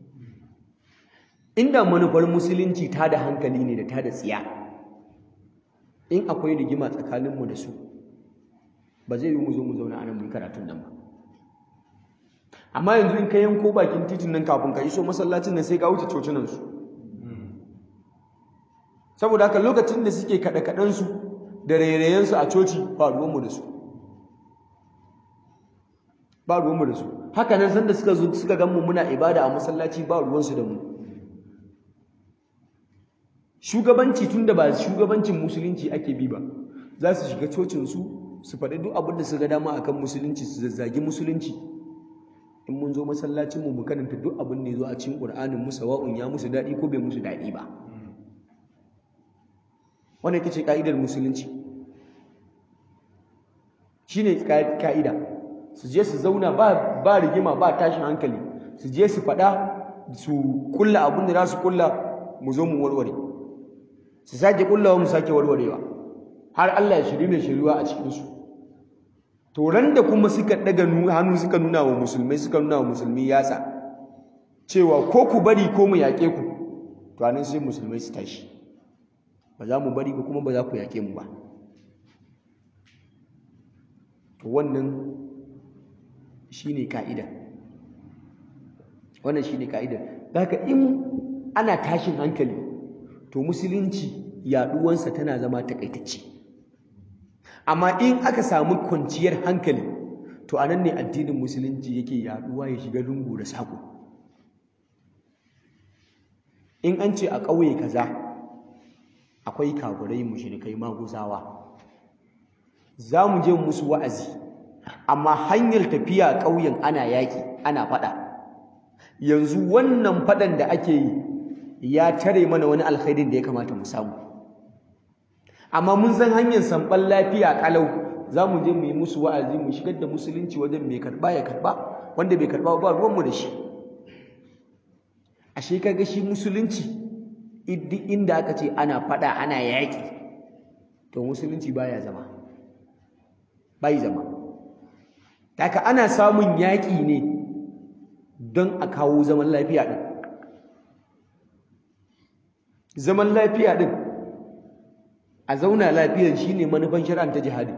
inda manufar musulunci ta da hankali ne da ta da tsiya in akwai rigima tsakaninmu da su ba zai yi mu zo mu zauna a nan mu karatun nan ba amma yanzu in ka yanko bakin titin nan kafin ka iso masallacin nan sai ka wuce cocinansu saboda haka lokacin da suke kaɗe-kaɗensu da rairayensu a coci ba ruwanmu da su ba ruwanmu da su haka nan sanda suka zo suka gan mu muna ibada a masallaci ba ruwansu da mu shugabanci tun da ba shugabancin musulunci ake bi ba za su shiga cocinsu su faɗi duk abin da su ga dama akan musulunci su zazzagi musulunci in mun zo masallacinmu mu karanta duk abin da ya zo a cikin ƙur'anin mu sawa'un ya musu daɗi ko bai musu daɗi ba wannan ita ce ka'idar musulunci shine ka'ida su je su zauna ba ba rigima ba tashin hankali su je su faɗa su kulla abin da za su kulla mu zo mu warware su sake kullawa mu sake warwarewa har Allah ya shiri mai shiriwa a cikinsu to ran da kuma suka daga hannu suka nuna wa musulmai suka nuna wa musulmi yatsa cewa ko ku bari ko mu yaƙe ku to anan sai musulmai su tashi ba za mu bari ba kuma ba za ku yaƙe mu ba to wannan shine ka'ida wannan shine ka'ida haka in ana tashin hankali to musulunci yaduwansa tana zama takaitacce amma in aka samu kwanciyar hankali to anan ne addinin musulunci yake yaduwa ya shiga lungu da sako in an ce a ƙauye kaza akwai kagurai mushrikai maguzawa za mu je musu wa'azi amma hanyar tafiya ƙauyen ana yaƙi ana faɗa yanzu wannan faɗan da ake yi ya tare mana wani alkhairin da ya kamata mu samu amma mun san hanyar samɓan lafiya ƙalau za mu je mu yi musu wa'azi mu shigar da musulunci wajen mai karɓa ya karɓa wanda bai karɓa ba ruwanmu da shi ashe kaga shi musulunci inda aka ce ana faɗa ana yaƙi to musulunci baya zama bai zama haka ana samun yaƙi ne don a kawo zaman lafiya ɗin zaman lafiya ɗin a zauna lafiyar shi ne manufan shari'ar ta jihadi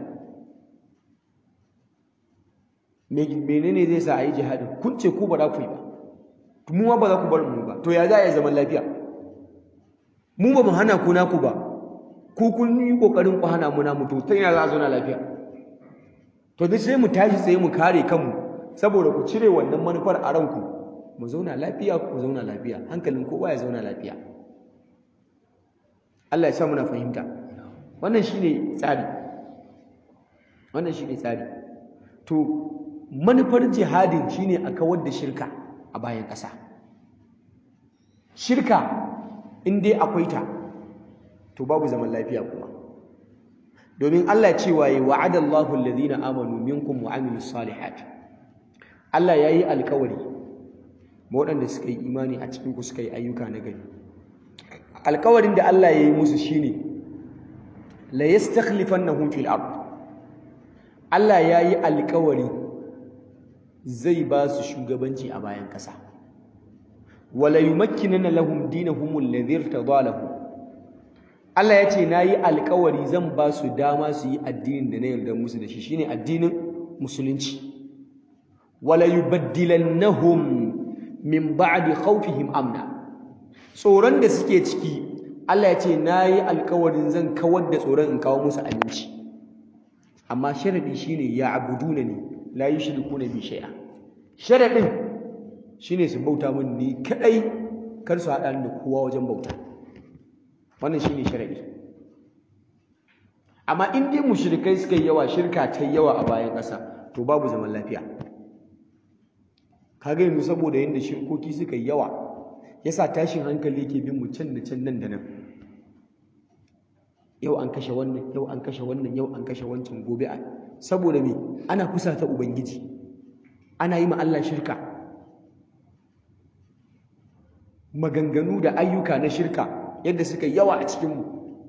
menene zai sa a yi jihadi kun ce ku ba za ku yi ba mu ma ba za ku bar mu ba to ya za a yi zaman lafiya mu ba mu hana ku naku ba ku kun yi kokarin ku hana mu namu to ta yana za a zauna lafiya to duk sai mu tashi sai mu kare kanmu saboda ku cire wannan manufar a ranku mu zauna lafiya ku zauna lafiya hankalin kowa ya zauna lafiya Allah ya sa muna fahimta wannan shine tsari wannan shine tsari to manufar jihadin shine a kawar da shirka a bayan ƙasa shirka in dai akwai ta to babu zaman lafiya kuma domin Allah cewa yi wa'adallahu alladhina amanu minkum wa amilus salihat Allah yayi alƙawari waɗanda suka yi imani a cikin ku suka yi ayyuka na gari alƙawarin da Allah yayi musu shine la yastakhlifannahum fil ard Allah yayi alƙawari zai ba su shugabanci a bayan ƙasa wala yumakkinana lahum dinahum alladhi irtada lahum Allah ya ce nayi alƙawari zan ba su dama su yi addinin da na yarda musu da shi shine addinin musulunci wala yubaddilannahum min ba'di khawfihim amna tsoron da suke ciki Allah ya ce nayi alƙawarin zan kawar da tsoron in kawo musu aminci amma sharadi shine ya abudunani la yushrikuna bi shay'a sharadin shine su bauta min ni kadai kar su hada da kowa wajen bauta wannan shine sharadi amma in dai mushrikai suka yi yawa shirka ta yawa a bayan ƙasa to babu zaman lafiya kaga yanzu saboda yanda shirkoki suka yi yawa yasa tashin hankali yake bin mu can da can nan da nan yau an kashe wannan yau an kashe wannan yau an kashe wancan gobe a saboda me ana kusa ta ubangiji ana yi ma Allah shirka maganganu da ayyuka na shirka yadda suka yawa a cikinmu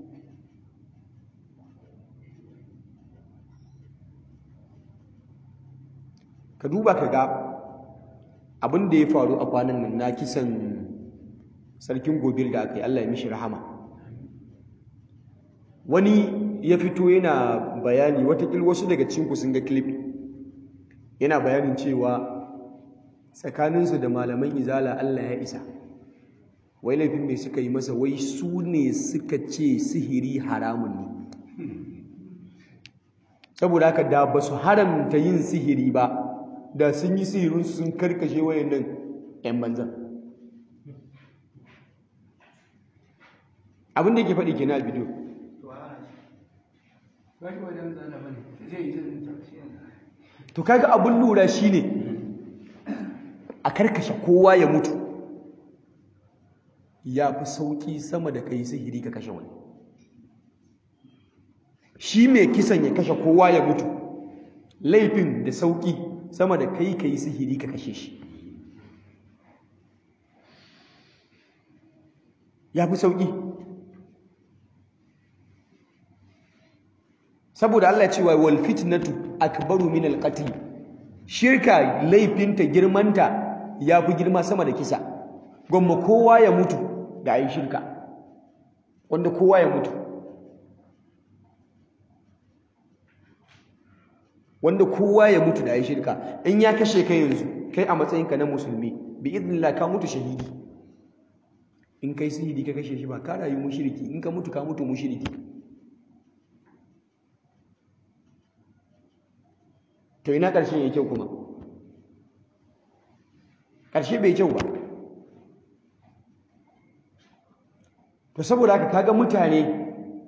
ka duba ka ga abin da ya faru a kwanan nan na kisan sarkin gobir da aka yi Allah ya mishi rahama wani ya fito yana bayani watakil wasu daga cinku sun ga clip yana bayanin cewa tsakaninsu da malaman izala Allah ya isa wai laifin mai suka yi masa wai su ne suka ce sihiri haramun ne saboda haka da ba su haramta yin sihiri ba da sun yi sihirin sun karkashe wayannan 'yan banzan abin da ke faɗi ke na bidiyo to kaga abin lura shine a karkashe kowa ya mutu ya fi sauƙi sama da kai sihiri ka kashe wani shi mai kisan ya kashe kowa ya mutu laifin da sauƙi sama da kai ka yi sihiri ka kashe shi ya fi sauƙi saboda Allah cewa wal fitnatu akbaru min al qatl shirka laifinta girmanta ya fi girma sama da kisa gwamma kowa ya mutu da ayi shirka wanda kowa ya mutu wanda kowa ya mutu da ya shirka in ya kashe kai yanzu kai a matsayinka na musulmi bi idnillah ka mutu shahidi in kai sihiri ka kashe shi ba ka rayu mushriki in ka mutu ka mutu mushriki to ina ƙarshen ya kyau kuma ƙarshe bai kyau ba to saboda haka kaga mutane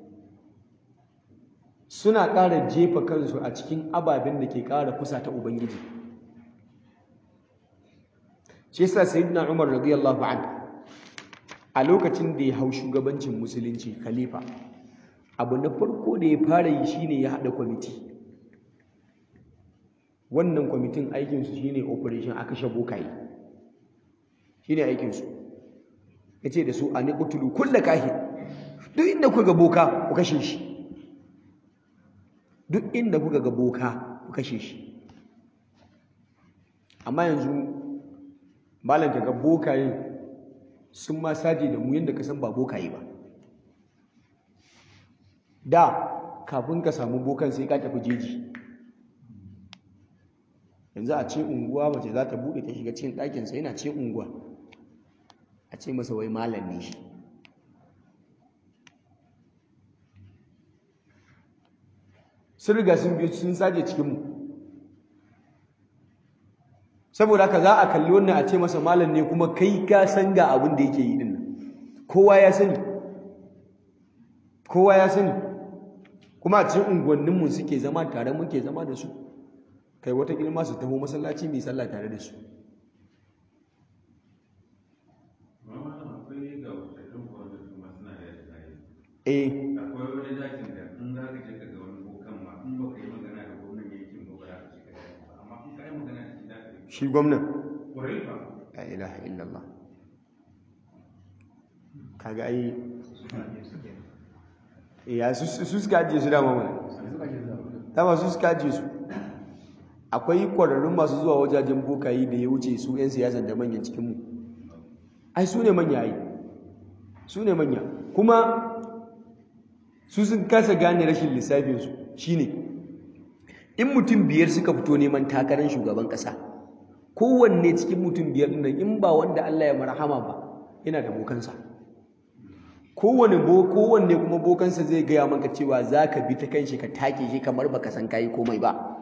suna ƙara jefa kansu a cikin ababen da ke ƙara kusa ta ubangiji shi yasa sayyidina umar radiyallahu anhu a lokacin da ya hau shugabancin musulunci khalifa abu na farko da ya fara yi shine ya haɗa kwamiti wannan kwamitin aikinsu shine operation a kashe bokaye shine aikinsu ya ce da su a ni ƙutulu kulla kahi duk inda kuka ga boka ku kashe shi duk inda kuka ga boka ku kashe shi amma yanzu malam ga bokayen sun ma saje da mu yadda ka san ba bokaye ba da kafin ka samu bokan sai ka tafi jeji yanzu a ce unguwa mace za ta buɗe ta shiga cikin ɗakinsa yana ce unguwa a ce masa wai malam ne shi sun riga sun biyo sun saje cikinmu saboda haka za a kalli wannan a ce masa malam ne kuma kai ka san ga abin da yake yi din kowa ya sani kowa ya sani kuma a cikin unguwanninmu suke zama tare muke zama da su kai wata ilma su taho masallaci mai sallah tare da su eh akwai wani zakin da in za ka je ka ga wani bokan ma in ba ka yi magana da gwamnan yankin ba ba za ka shiga daji ba amma in ka yi magana da shi za ka yi shi gwamnan ƙwarai fa la ilaha illallah kaga ai ya su su suka ajiye su dama mana dama su suka ajiye su akwai kwararrun masu zuwa wajajen bokayi da ya wuce su 'yan siyasan da manyan cikinmu ai su ne manya ai su ne manya kuma su sun kasa gane rashin lissafinsu shine in mutum biyar suka fito neman takarar shugaban ƙasa kowanne cikin mutum biyar nan in ba wanda Allah ya marhama ba yana da bokansa kowanne bo kowanne kuma bokansa zai gaya maka cewa za ka bi ta kanshi ka take shi kamar baka san kayi komai ba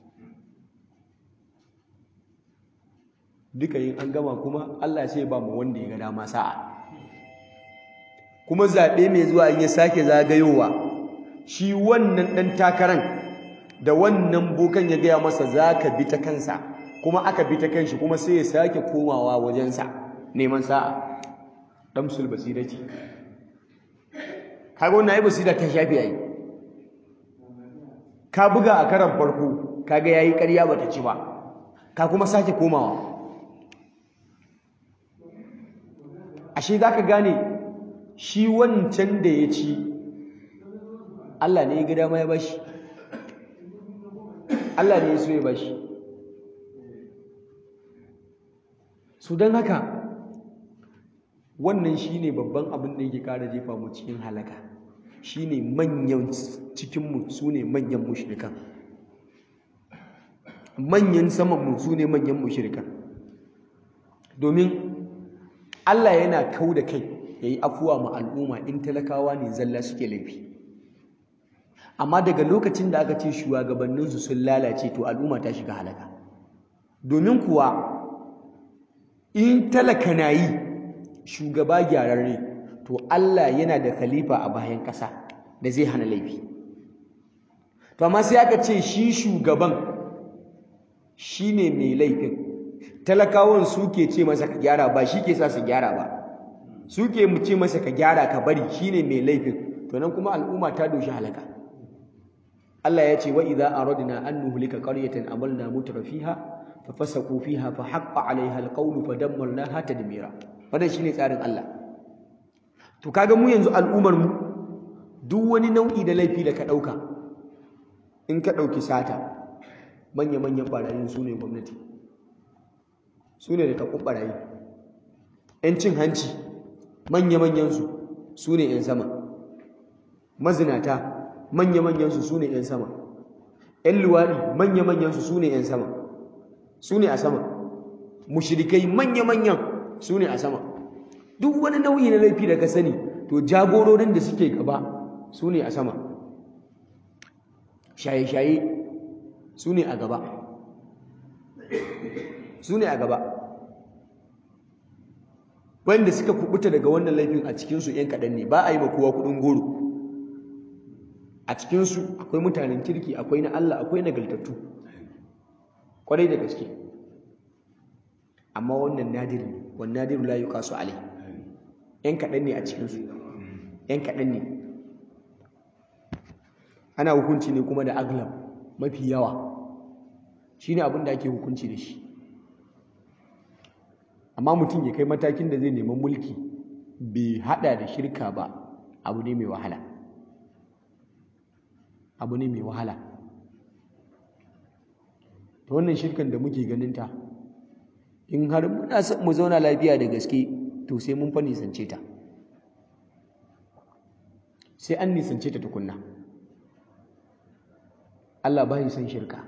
duka yin an gama kuma Allah sai ba mu wanda ya ga dama sa'a kuma zaɓe mai zuwa in ya sake zagayowa shi wannan ɗan takaran da wannan bokan ya gaya masa za ka bi ta kansa kuma aka bi ta kanshi kuma sai ya sake komawa wajensa neman sa'a damsul basira ce kaga wannan ai basira ta shafi yayi ka buga a karan farko kaga yayi ƙarya bata ci ba ka kuma sake komawa ashe zaka gane shi wancan da ya ci Allah ne ya ga dama ya bashi Allah ne ya so ya bashi su don haka wannan shine babban abin da yake kara jefa mu cikin halaka shine manyan cikinmu su ne manyan mushrikan manyan samanmu su ne manyan mushrikan domin Allah yana kau da kai ya yi afuwa ma al'umma in talakawa ne zalla suke laifi amma daga lokacin da aka ce shugabanninsu sun lalace to al'umma ta shiga halaka domin kuwa in talaka na yi shugaba gyararre to Allah yana da khalifa a bayan ƙasa da zai hana laifi to amma sai aka ce shi shugaban shine mai laifin talakawan suke ce masa ka gyara ba shi ke sa su gyara ba suke mu ce masa ka gyara ka bari shine mai laifin to nan kuma al'umma ta doshi halaka Allah ya ce wa idza aradna an nuhlika qaryatan amalna mutrafiha fa fasaqu fiha fa haqqa 'alayha alqawlu fa dammarnaha tadmira wannan shine tsarin Allah to kaga mu yanzu al'ummar mu duk wani nau'i da laifi da ka dauka in ka dauki sata manya manyan barayin su ne gwamnati su ne da kakun barayi yan cin hanci manya manyan su su ne yan sama mazinata manya manyan su su ne yan sama 'yan luwaɗi manya-manyansu su ne 'yan sama su ne a sama mushrikai manya-manyan su ne a sama duk wani nau'i na laifi da ka sani to jagororin da suke gaba su ne a sama shaye-shaye su ne a gaba su ne a gaba wanda suka kubuta daga wannan laifin a cikinsu 'yan kaɗan ne ba a yi ma kowa kuɗin goro a cikinsu akwai mutanen kirki akwai na Allah akwai nagartattu kwarai da gaske amma wannan nadir ne wannan nadiru la yuqasu alai yan kaɗan ne a cikinsu yan kaɗan ne ana hukunci ne kuma da aglab mafi yawa shine abin da ake hukunci da shi amma mutum ya kai matakin da zai neman mulki bai hada da shirka ba abu ne mai wahala abu ne mai wahala ta wannan shirkan da muke ganinta in har muna son mu zauna lafiya da gaske to sai mun fa nisance ta sai an nisance ta tukunna Allah ba son shirka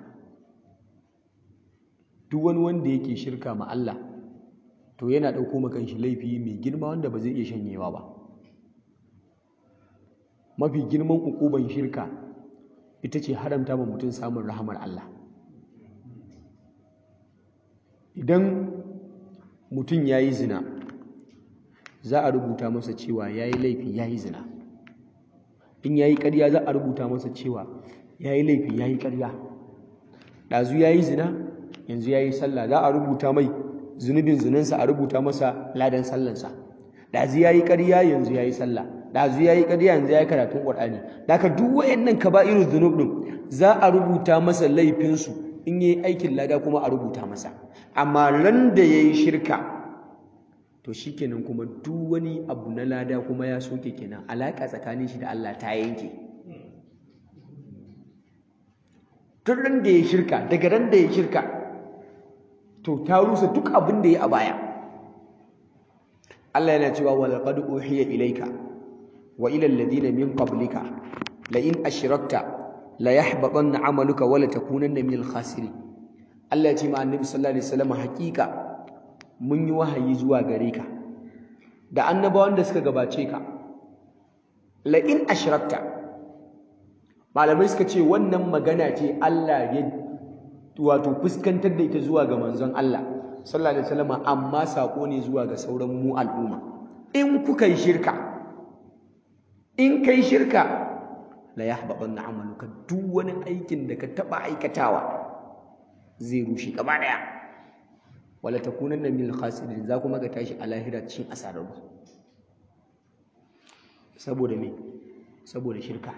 duk wani wanda yake shirka ma Allah to yana ɗauko makan shi laifi mai girma wanda ba zai iya shanyewa ba mafi girman ukuban shirka ita ce haramta ma mutum samun rahamar Allah idan mutum ya yi zina za a rubuta masa cewa ya yi laifi ya yi zina in ya yi ƙarya za a rubuta masa cewa ya yi laifi ya yi ƙarya ɗazu ya yi zina yanzu ya yi sallah za a rubuta mai zunubin zinansa a rubuta masa ladan sallansa ɗazu ya yi ƙarya yanzu ya yi sallah ɗazu ya yi ƙarya yanzu ya yi karatun ƙwar'ani da ka duk wayannan kaba'irun zunub ɗin za a rubuta masa laifinsu in ya yi aikin lada kuma a rubuta masa amma ran da ya yi shirka to shi kenan kuma duk wani abu na lada kuma ya soke kenan alaƙa tsakanin shi da Allah ta yanke tun ran da ya shirka daga ran da ya shirka to ta rusa duk abin da ya a baya Allah yana cewa wa laqad uhiya ilayka wa ila alladhina min qablika la in ashrakta la yahbatanna 'amaluka wa la takunanna minal khasirin Allah ya ce ma annabi sallallahu alaihi wasallam hakika mun yi wahayi zuwa gare ka da annabawan da suka gabace ka la in ashrakta malamai suka ce wannan magana ce Allah ya wato fuskantar da ita zuwa ga manzon Allah sallallahu alaihi wasallam amma sako ne zuwa ga sauran mu al'umma in kuka yi shirka in kai shirka la yahbatanna amaluka duk wani aikin da ka taba aikatawa zai rushe gaba daya wala takunanna min khasirin za kuma ga tashi a lahira cikin asararru saboda me saboda shirka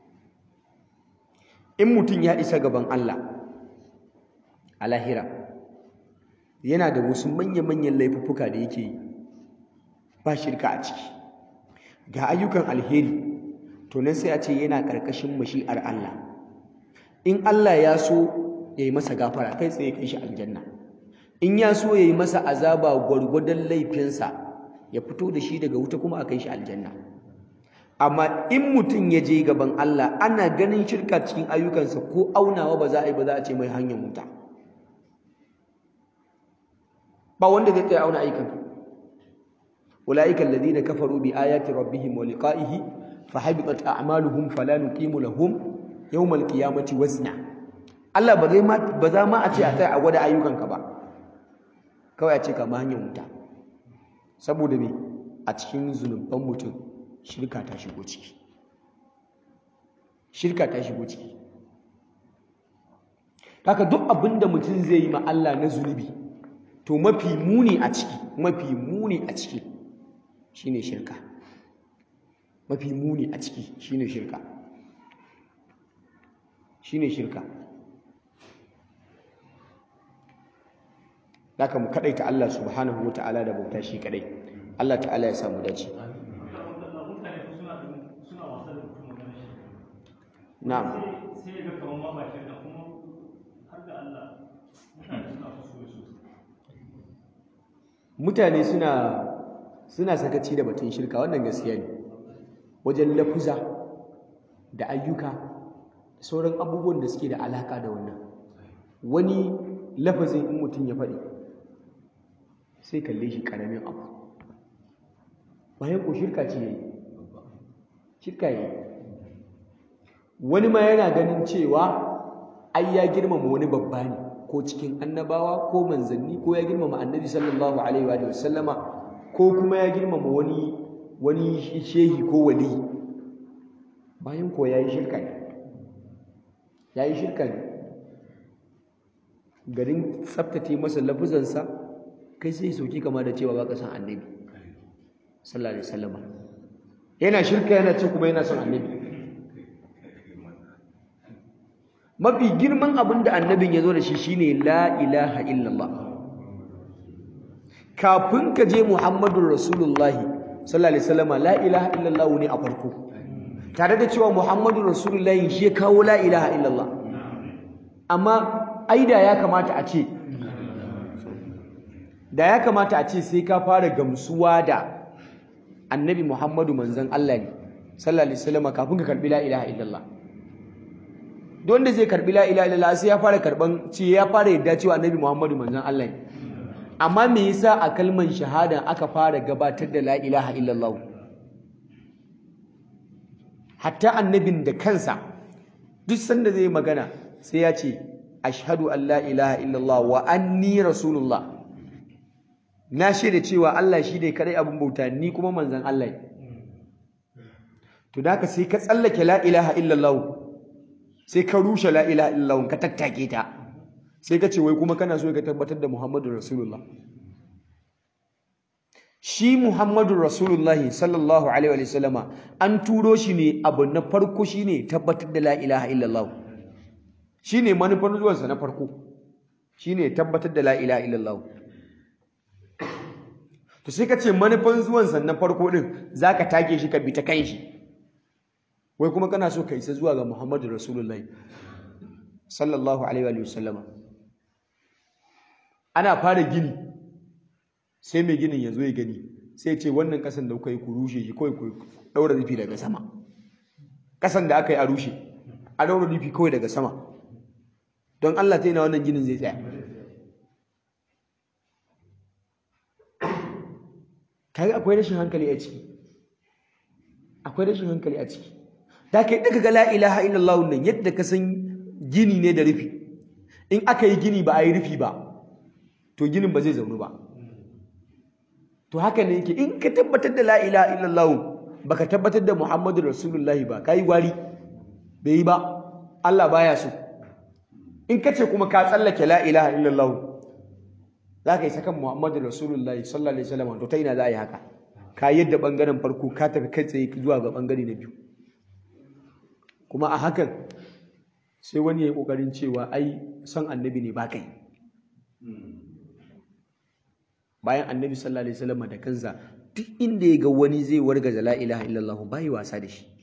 in mutum ya isa gaban Allah a lahira yana da wasu manya-manyan laifuffuka da yake yi ba shirka a ciki ga ayyukan alheri to nan sai a ce yana ƙarƙashin mashi'ar Allah in Allah ya so ya yi masa gafara kai tsaye kai shi aljanna in ya so ya yi masa azaba gwargwadon laifinsa ya fito da shi daga wuta kuma a kai shi aljanna amma in mutum ya je gaban Allah ana ganin shirka cikin ayyukansa ko aunawa ba za a yi ba za a ce mai hanyar wuta ba wanda zai tsaya auna ayyukanka ulaika alladhina kafaru bi ayati rabbihim wa liqa'ihi fahabitat a'maluhum fala nuqimu lahum yawmal qiyamati wazna Allah ba zai ma ba za ma a ce a tsaya a gwada ayyukanka ba kawai a ce kama hanyar wuta saboda me a cikin zunuban mutum shirka ta shigo ciki shirka ta shigo ciki haka duk abinda mutum zai yi ma Allah na zunubi to mafi muni a ciki mafi muni a ciki shine shirka mafi muni a ciki shine shirka shine shirka haka mu kadaita Allah subhanahu wataala da bauta shi kadai Allah ta'ala ya samu dace na'am sai ga kamar ma ba shirka kuma har da Allah mutane mutane suna so so suna suna sakaci da batun shirka wannan gaskiya ne wajen lafuza da ayyuka sauran abubuwan da suke da alaka da wannan wani lafazin in mutum ya faɗi sai kalle shi ƙaramin abu bayan ko shirka ce yayi shirka yayi wani ma yana ganin cewa ai ya girmama wani babba ne ko cikin annabawa ko manzanni ko ya girmama annabi sallallahu alaihi wa sallama ko kuma ya girmama wani wani shehi ko wali bayan ko yayi shirka ne yayi shirka ne garin tsaftace masa lafuzansa kai sai sauki kama da cewa baka san annabi sallallahu alaihi wasallam yana shirka yana ce kuma yana son annabi mafi girman abin da annabin ya zo da shi shine la ilaha illallah kafin ka je muhammadun rasulullahi sallallahu alaihi wasallam la ilaha illallah ne a farko tare da cewa muhammadun rasulullahi shi ya kawo la ilaha illallah amma aida ya kamata a ce da ya kamata a ce sai ka fara gamsuwa da annabi muhammadu manzon Allah ne sallallahu alaihi wasallam kafin ka karbi la ilaha illallah don da zai karbi la ilaha illallah sai ya fara karban ce ya fara yadda cewa annabi Muhammadu manzon Allah ne amma me yasa a kalman shahada aka fara gabatar da la ilaha illallah hatta annabin da kansa duk sanda zai magana sai ya ce ashhadu an la ilaha illallah wa anni rasulullah na shaida cewa Allah shi ne kadai abin bauta ni kuma manzon Allah ne to da ka sai ka tsallake la ilaha illallah sai ka rushe la ilaha illallah ka tattake ta sai ka ce wai kuma kana so ka tabbatar da Muhammadu Rasulullah shi Muhammadu Rasulullah sallallahu alaihi wa sallama an turo shi ne abu na farko shine tabbatar da la ilaha illallah shine manufar zuwansa na farko shine tabbatar da la ilaha illallah to sai ka ce manufan zuwansa na farko din zaka take shi ka bi ta kan shi wai kuma kana so ka isa zuwa ga Muhammadu Rasulullahi sallallahu alaihi wa sallama ana fara gini sai mai ginin ya zo ya gani sai ce wannan kasan da kuka yi ku rushe shi kawai ku daura rufi daga sama kasan da aka yi a rushe a daura rufi kawai daga sama don Allah ta yi na wannan ginin zai tsaya kai akwai rashin hankali a ciki akwai rashin hankali a ciki da kai daga ga la ilaha illallah nan yadda ka san gini ne da rufi in aka yi gini ba a yi rufi ba to ginin ba zai zaunu ba to haka ne yake in ka tabbatar da la ilaha illallah baka tabbatar da muhammadu rasulullahi ba kai gwari bai yi ba Allah baya so in ka ce kuma ka tsallake la ilaha illallah za ka yi sakan muhammadu rasulullahi sallallahu alaihi wasallam to ta ina za a yi haka ka yadda bangaren farko ka tafi kai tsaye zuwa ga bangare na biyu kuma a hakan sai wani ya yi ƙoƙarin cewa ai son annabi ne ba kai bayan annabi sallallahu alaihi wasallam da kansa duk inda ya ga wani zai wargaza la ilaha illallah bai wasa da shi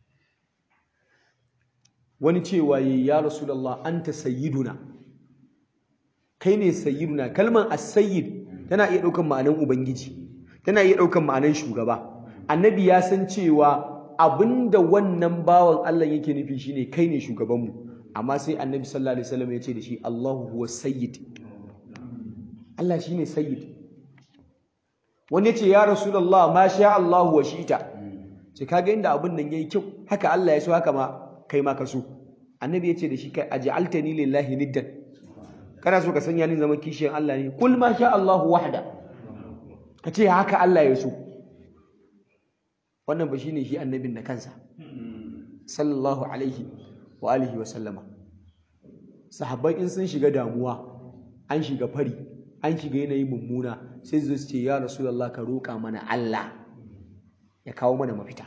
wani cewa yi ya rasulullah anta sayyiduna kai ne sayyiduna kalmar as-sayyid tana iya ɗaukan ma'anan ubangiji tana iya ɗaukan ma'anan shugaba annabi ya san cewa abinda wannan bawan Allah yake nufi shine kai ne shugabanmu amma sai annabi sallallahu alaihi wasallam ya ce da shi Allahu huwa sayyid Allah shine sayyid wani ya ce ya rasulullah ma sha Allah wa shi'ta ce kaga inda abin nan yayi kyau haka Allah ya so haka ma kai ma ka so annabi ya ce da shi kai aj'altani lillahi niddan kana so ka sanya ni zama kishiyan Allah ne kul ma sha Allah wahda ka ce haka Allah ya so wannan ba shine shi annabin da kansa sallallahu alaihi wa alihi wa sallama sahabbai in sun shiga damuwa an shiga fari an shiga yanayi mummuna sai su ce ya rasulullah ka roƙa mana Allah ya kawo mana mafita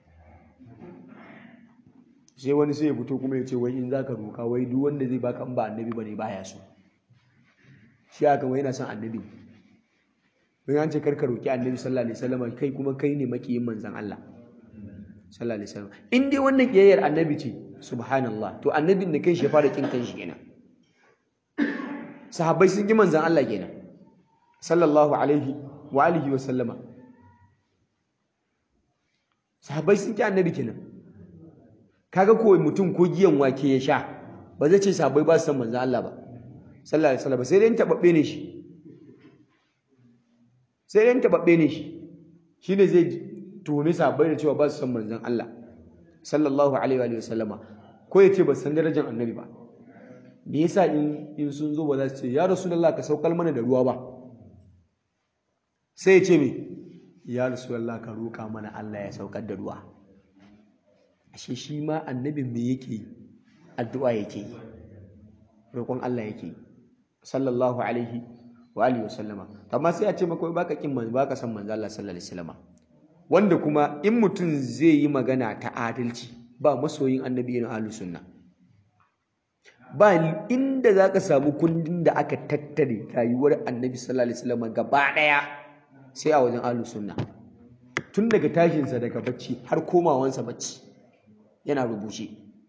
sai wani sai ya fito kuma ya ce wai in zaka roƙa wai duk wanda zai baka in ba annabi bane baya so shi aka wai yana son annabi don an ce karka roƙi annabi sallallahu alaihi wasallam kai kuma kai ne makiyin manzon Allah sallallahu alaihi wasallam in dai wannan kiyayyar annabi ce subhanallah to annabin da kai shi fara kin kanshi kenan sahabbai sun ji manzon Allah kenan sallallahu alaihi wa alihi wa sallama sahabbai sun ki annabi kenan kaga ko mutum ko giyan wake ya sha ba zai ce sabai ba su san manzon Allah ba sallallahu alaihi wasallam sai dai tababbe ne shi sai dai tababbe ne shi shine zai tuhumi sabai da cewa ba su san manzon Allah sallallahu alaihi wa sallama ko ya ce ba san darajar annabi ba me yasa in in sun zo ba za su ce ya rasulullah ka saukar mana da ruwa ba sai ya ce me ya rasulullah ka roƙa mana Allah ya saukar da ruwa ashe shi ma annabin me yake yi addu'a yake yi roƙon Allah yake yi sallallahu alaihi wa alihi wasallama amma sai a ce maka baka kin manzo baka san manzo Allah sallallahu alaihi wasallama wanda kuma in mutum zai yi magana ta adalci ba masoyin annabi irin ahlus sunna ba inda zaka samu kundin da aka tattare rayuwar annabi sallallahu alaihi wasallama gaba daya sai a wajen ahlus sunna tun daga tashinsa daga bacci har komawansa bacci yana rubuce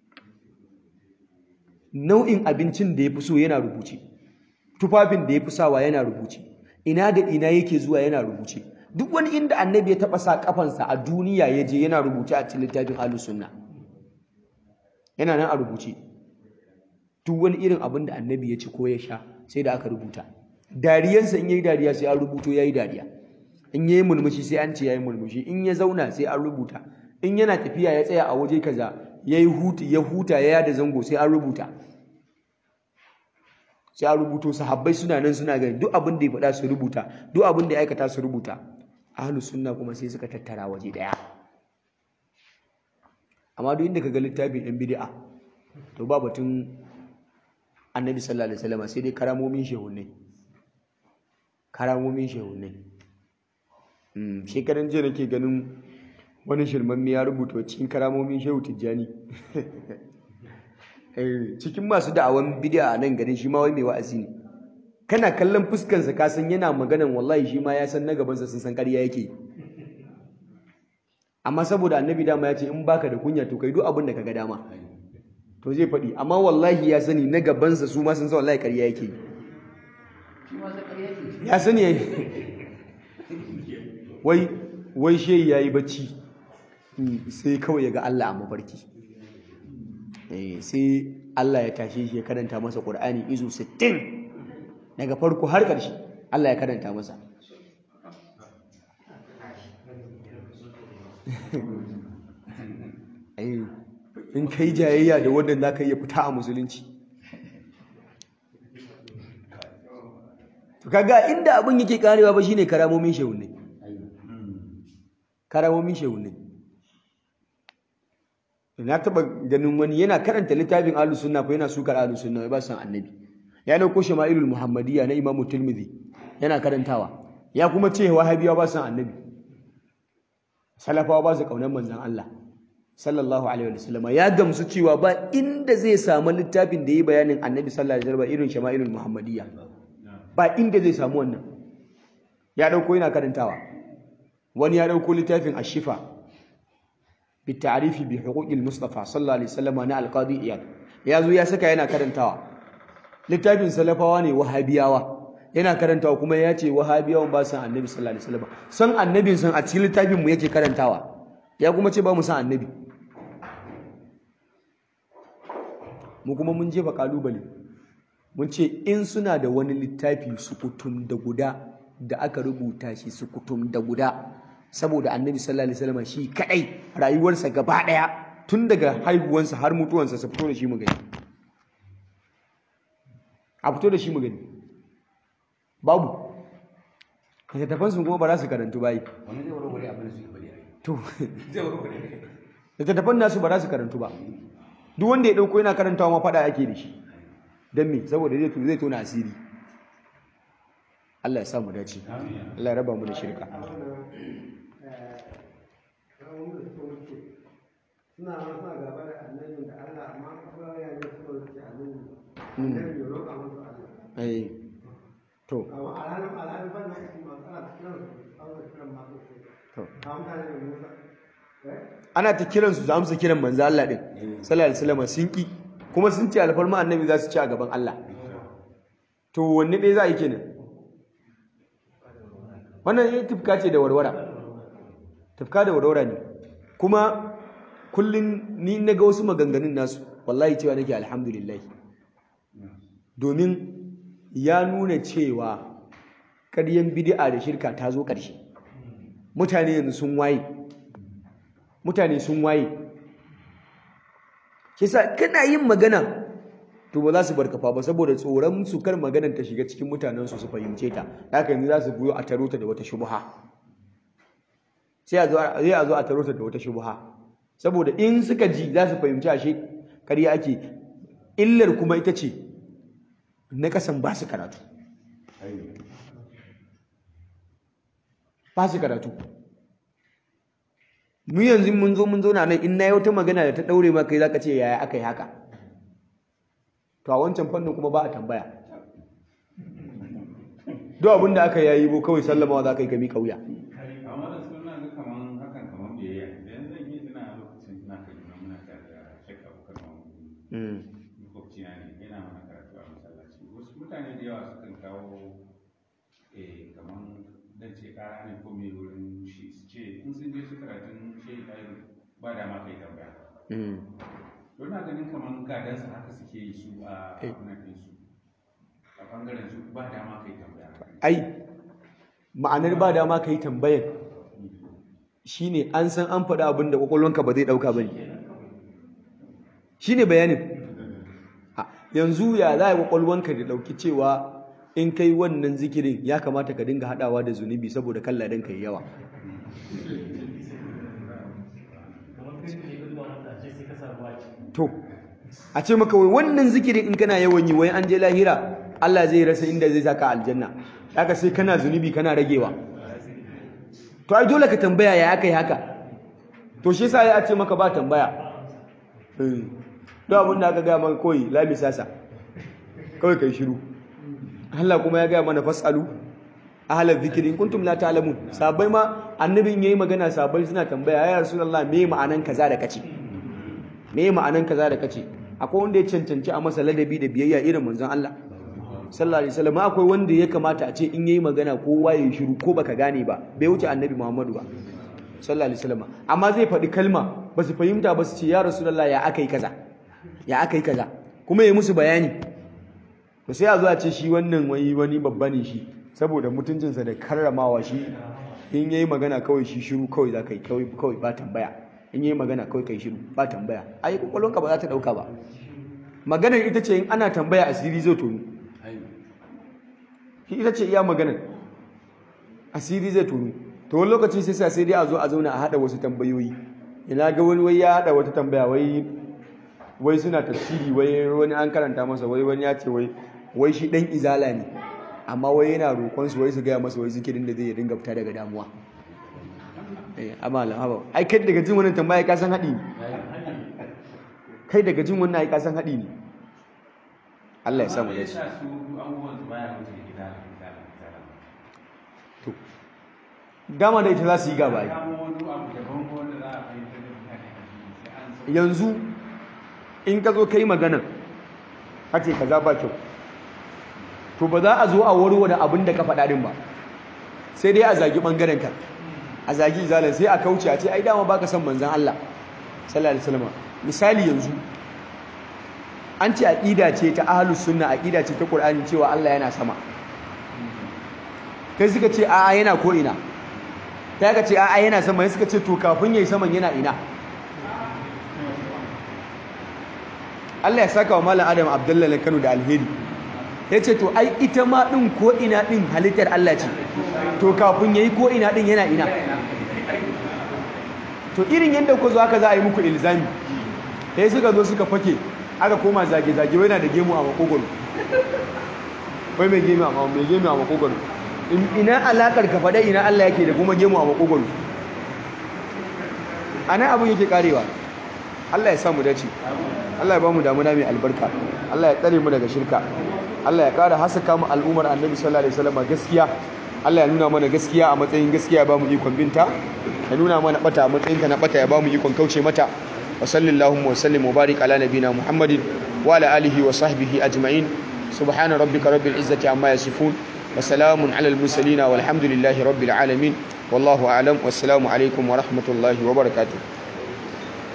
nau'in abincin da ya fi so yana rubuce tufafin da ya fi sawa yana rubuce ina da ina yake zuwa yana rubuce duk wani inda annabi ya taɓa sa kafansa a duniya ya je yana rubuce a cikin littafin ahlus sunna yana nan a rubuce duk wani irin abin da annabi ya ci ko ya sha sai da aka rubuta dariyansa in yayi dariya sai an rubuto yayi dariya in yayi mulmushi sai an ce yayi mulmushi in ya zauna sai an rubuta in yana tafiya ya tsaya a waje kaza yayi hutu ya huta ya yada zango sai an rubuta sai an rubuto sahabbai suna nan suna gani duk abin da ya faɗa su rubuta duk abin da ya aikata su rubuta ahlus sunna kuma sai suka tattara waje daya amma duk inda kaga littafin ɗan bid'a to ba batun annabi sallallahu alaihi wasallam sai dai karamomin shehunai karamomin shehunai mm shekaran jiya nake ganin wani shirman ya rubuta cikin karamomin shehu tijjani eh cikin masu da'awan bid'a a nan garin shi ma wai mai wa'azi ne kana kallon fuskansa ka san yana maganan wallahi shi ma ya san na gabansa sun san ƙarya yake amma saboda annabi dama ya ce in baka da kunya to kai duk abin da kaga dama to zai faɗi amma wallahi ya sani na gabansa su ma sun san wallahi ƙarya yake ya sani ya wai wai shehi ya yi bacci sai kawai ya ga Allah a mafarki sai Allah ya tashe shi ya karanta masa ƙur'ani izu 60 daga farko har ƙarshe Allah ya karanta masa in kai jayayya da wannan za ka iya fita a musulunci kaga inda abin yake karewa ba shine karamomin shehunne karamomin shehunne na taba ganin wani yana karanta littafin ahlus sunna fa yana sukar ahlus sunna ba san annabi ya dauko shama'ilul muhammadiyya na imamu tirmidhi yana karantawa ya kuma ce wahabiyawa ba san annabi salafawa ba su kaunar manzon Allah sallallahu alaihi wa sallama ya gamsu cewa ba inda zai samu littafin da yi bayanin annabi sallallahu alaihi wa sallam irin shama'ilul muhammadiyya ba inda zai samu wannan ya dauko yana karantawa wani ya dauko littafin ashifa bi ta'rifi bi huquqil mustafa sallallahu alaihi wasallam na alqadi iyad ya zo ya saka yana karantawa littafin salafawa ne wahabiyawa yana karantawa kuma ya ce wahabiyawan ba san annabi sallallahu alaihi wasallam san annabin san a cikin littafin mu yake karantawa ya kuma ce ba mu san annabi mu kuma mun jefa kalubale mun ce in suna da wani littafi sukutum da guda da aka rubuta shi sukutum da guda saboda annabi sallallahu alaihi wasallam shi kadai rayuwarsa gaba daya tun daga haihuwansa har mutuwansa su fito da shi mu gani a fito da shi mu gani babu littattafan su kuma ba za su karantu bayi wani zai warware abin da suke bari a yi to zai warware littattafan nasu ba za su karantu ba duk wanda ya dauko yana karantawa ma fada ake da shi don me saboda zai zai tona asiri Allah ya sa mu dace Allah ya raba mu da shirka suna ma suna gaba da annabin da Allah amma kuma ya yi suna da annabi annabi ya roƙa musu Allah eh to amma alhalin alhalin ban da kashi masu ana kiran su ana kiran masu to a mutane da Musa eh ana ta kiran su za amsa kiran manzo Allah din sallallahu alaihi wasallam sun ki kuma sun ce alfarma annabi za su ci a gaban Allah to wanne ɗaya za a yi kenan wannan ya tufka ce da warwara tufka da warwara ne kuma kullum ni na ga wasu maganganun nasu wallahi cewa nake alhamdulillah domin ya nuna cewa ƙaryen bid'a da shirka ta zo ƙarshe mutane yanzu sun waye mutane sun waye kisa kana yin magana to ba za su barkafa ba saboda tsoron su kar maganar ta shiga cikin mutanen su su fahimce ta haka yanzu za su biyo a taro ta da wata shubha sai a zo sai a zo a taro ta da wata shubha saboda in suka ji za su fahimci ashe ƙarya ake illar kuma ita ce na kasan ba su karatu ba su karatu mu yanzu mun zo mun zauna nan in na yi wata magana da ta daure ma kai zaka ce yaya aka yi haka to a wancan fannin kuma ba a tambaya duk abin da aka yayi bo kawai sallamawa za ka yi ka miƙa wuya amma da suna ga kaman hakan kaman biyayya idan zan yi tuna lokacin suna kaduna muna tare da shakka bukar mamu makwabci na ne yana mana karatu a masallaci wasu mutane da yawa sukan kawo eh kaman dan ce kara ne ko mai wurin shi su ce in sun je su karatun shehi ɗaya ba dama kai tambaya don na ganin kaman gadansa haka suke yi su a abunan ɗinsu a ɓangaren su ba dama kai tambaya ai ma'anar ba dama ka yi tambayan shine an san an faɗa abin da ƙwaƙwalwanka ba zai ɗauka ba ne shine bayanin Ha, yanzu ya za a yi ƙwaƙwalwanka da ɗauki cewa in kai wannan zikirin ya kamata ka dinga haɗawa da zunubi saboda kan ladan ka yi yawa kamar kai ne ka zuwa mata ce sai ka sa ruwa ci to a ce maka wai wannan zikirin in kana yawan yi wai an je lahira Allah zai rasa inda zai saka aljanna haka sai kana zunubi kana ragewa to ai dole ka tambaya ya aka yi haka to shi yasa ya ce maka ba tambaya eh don abin da aka gaya maka koyi lami sasa kawai kai shiru Allah kuma ya gaya mana fasalu ahlal zikri in kuntum la ta'lamun sabai ma annabin yayi magana sabai suna tambaya ya rasulullah me ma'anan kaza da kace me ma'anan kaza da kace akwai wanda ya cancanci a masa ladabi da biyayya irin manzon Allah sallallahu alaihi wasallam akwai wanda ya kamata a ce in yayi magana kowa ya shiru ko baka gane ba bai wuce annabi Muhammadu ba sallallahu alaihi wasallam amma zai faɗi kalma ba su fahimta ba su ce ya rasulullah ya akai kaza ya akai kaza kuma yayi musu bayani to sai a zo a ce shi wannan wani wani babba ne shi saboda mutuncinsa da karramawa shi in yayi magana kawai shi shiru kawai za ka yi kawai kawai ba tambaya in yayi magana kawai kai shiru ba tambaya ai kwakwalwanka ba za ta dauka ba maganar ita ce in ana tambaya asiri zai tonu shi ita ce iya maganar asiri zai tonu to wani lokaci sai sa sai dai a zo a zauna a hada wasu tambayoyi ina ga wani wai ya hada wata tambaya wai wai suna tafsiri wai wani an karanta masa wai wani ya ce wai wai shi dan izala ne amma wai yana roƙon su wai su gaya masa wai zikirin da zai dinga fita daga damuwa eh amma haba ai kai daga jin wannan tambaya ka san haɗi ne kai daga jin wannan ai ka san haɗi ne Allah ya sa mu Amma me dace yasa su abubuwan su baya wuce gida gida gida to dama da ita za su yi gaba ai kamo wani abu daban ko wanda za a fahimtar da mutane a jini sai an so yanzu in ka zo kai magana kace kaza ba kyau to ba za a zo a warware abin da ka faɗa din ba sai dai a zagi ɓangaren ka a zagi zalan sai a kauce a ce ai dama baka son manzon Allah sallallahu alaihi wasallam misali yanzu an ce aqida ce ta ahlus sunna aqida ce ta qur'ani cewa Allah yana sama kai suka ce a'a yana ko ina ta ka ce a'a yana sama suka ce to kafin yayi saman yana ina Allah ya saka wa Malam Adam Abdullahi Kano da alheri ya ce to ai ita ma ɗin ko ina ɗin halittar Allah ce to kafin ya yi ko ina ɗin yana ina to irin yadda ku zo haka za a yi muku ilzami sai suka zo suka fake aka koma zage-zage wai na da gemu a makogoro wai mai gemu a mai gemu a makogoro ina alakar ka faɗa ina Allah yake da kuma gemu a makogoro a nan abin yake karewa Allah ya samu dace Allah ya ba mu damuna mai albarka Allah ya tsare mu daga shirka Allah ya ƙara hasaka mu al'ummar annabi sallallahu alaihi wasallam gaskiya Allah ya nuna mana gaskiya a matsayin gaskiya ya ba mu ikon binta ya nuna mana bata a matsayin ta na bata ya ba mu ikon kauce mata wa sallallahu wa sallim wa barik ala nabina muhammadin wa ala alihi wa sahbihi ajma'in subhana rabbika rabbil izzati amma yasifun wa salamun ala al mursalin walhamdulillahi rabbil alamin wallahu a'lam wassalamu alaikum wa rahmatullahi wa barakatuh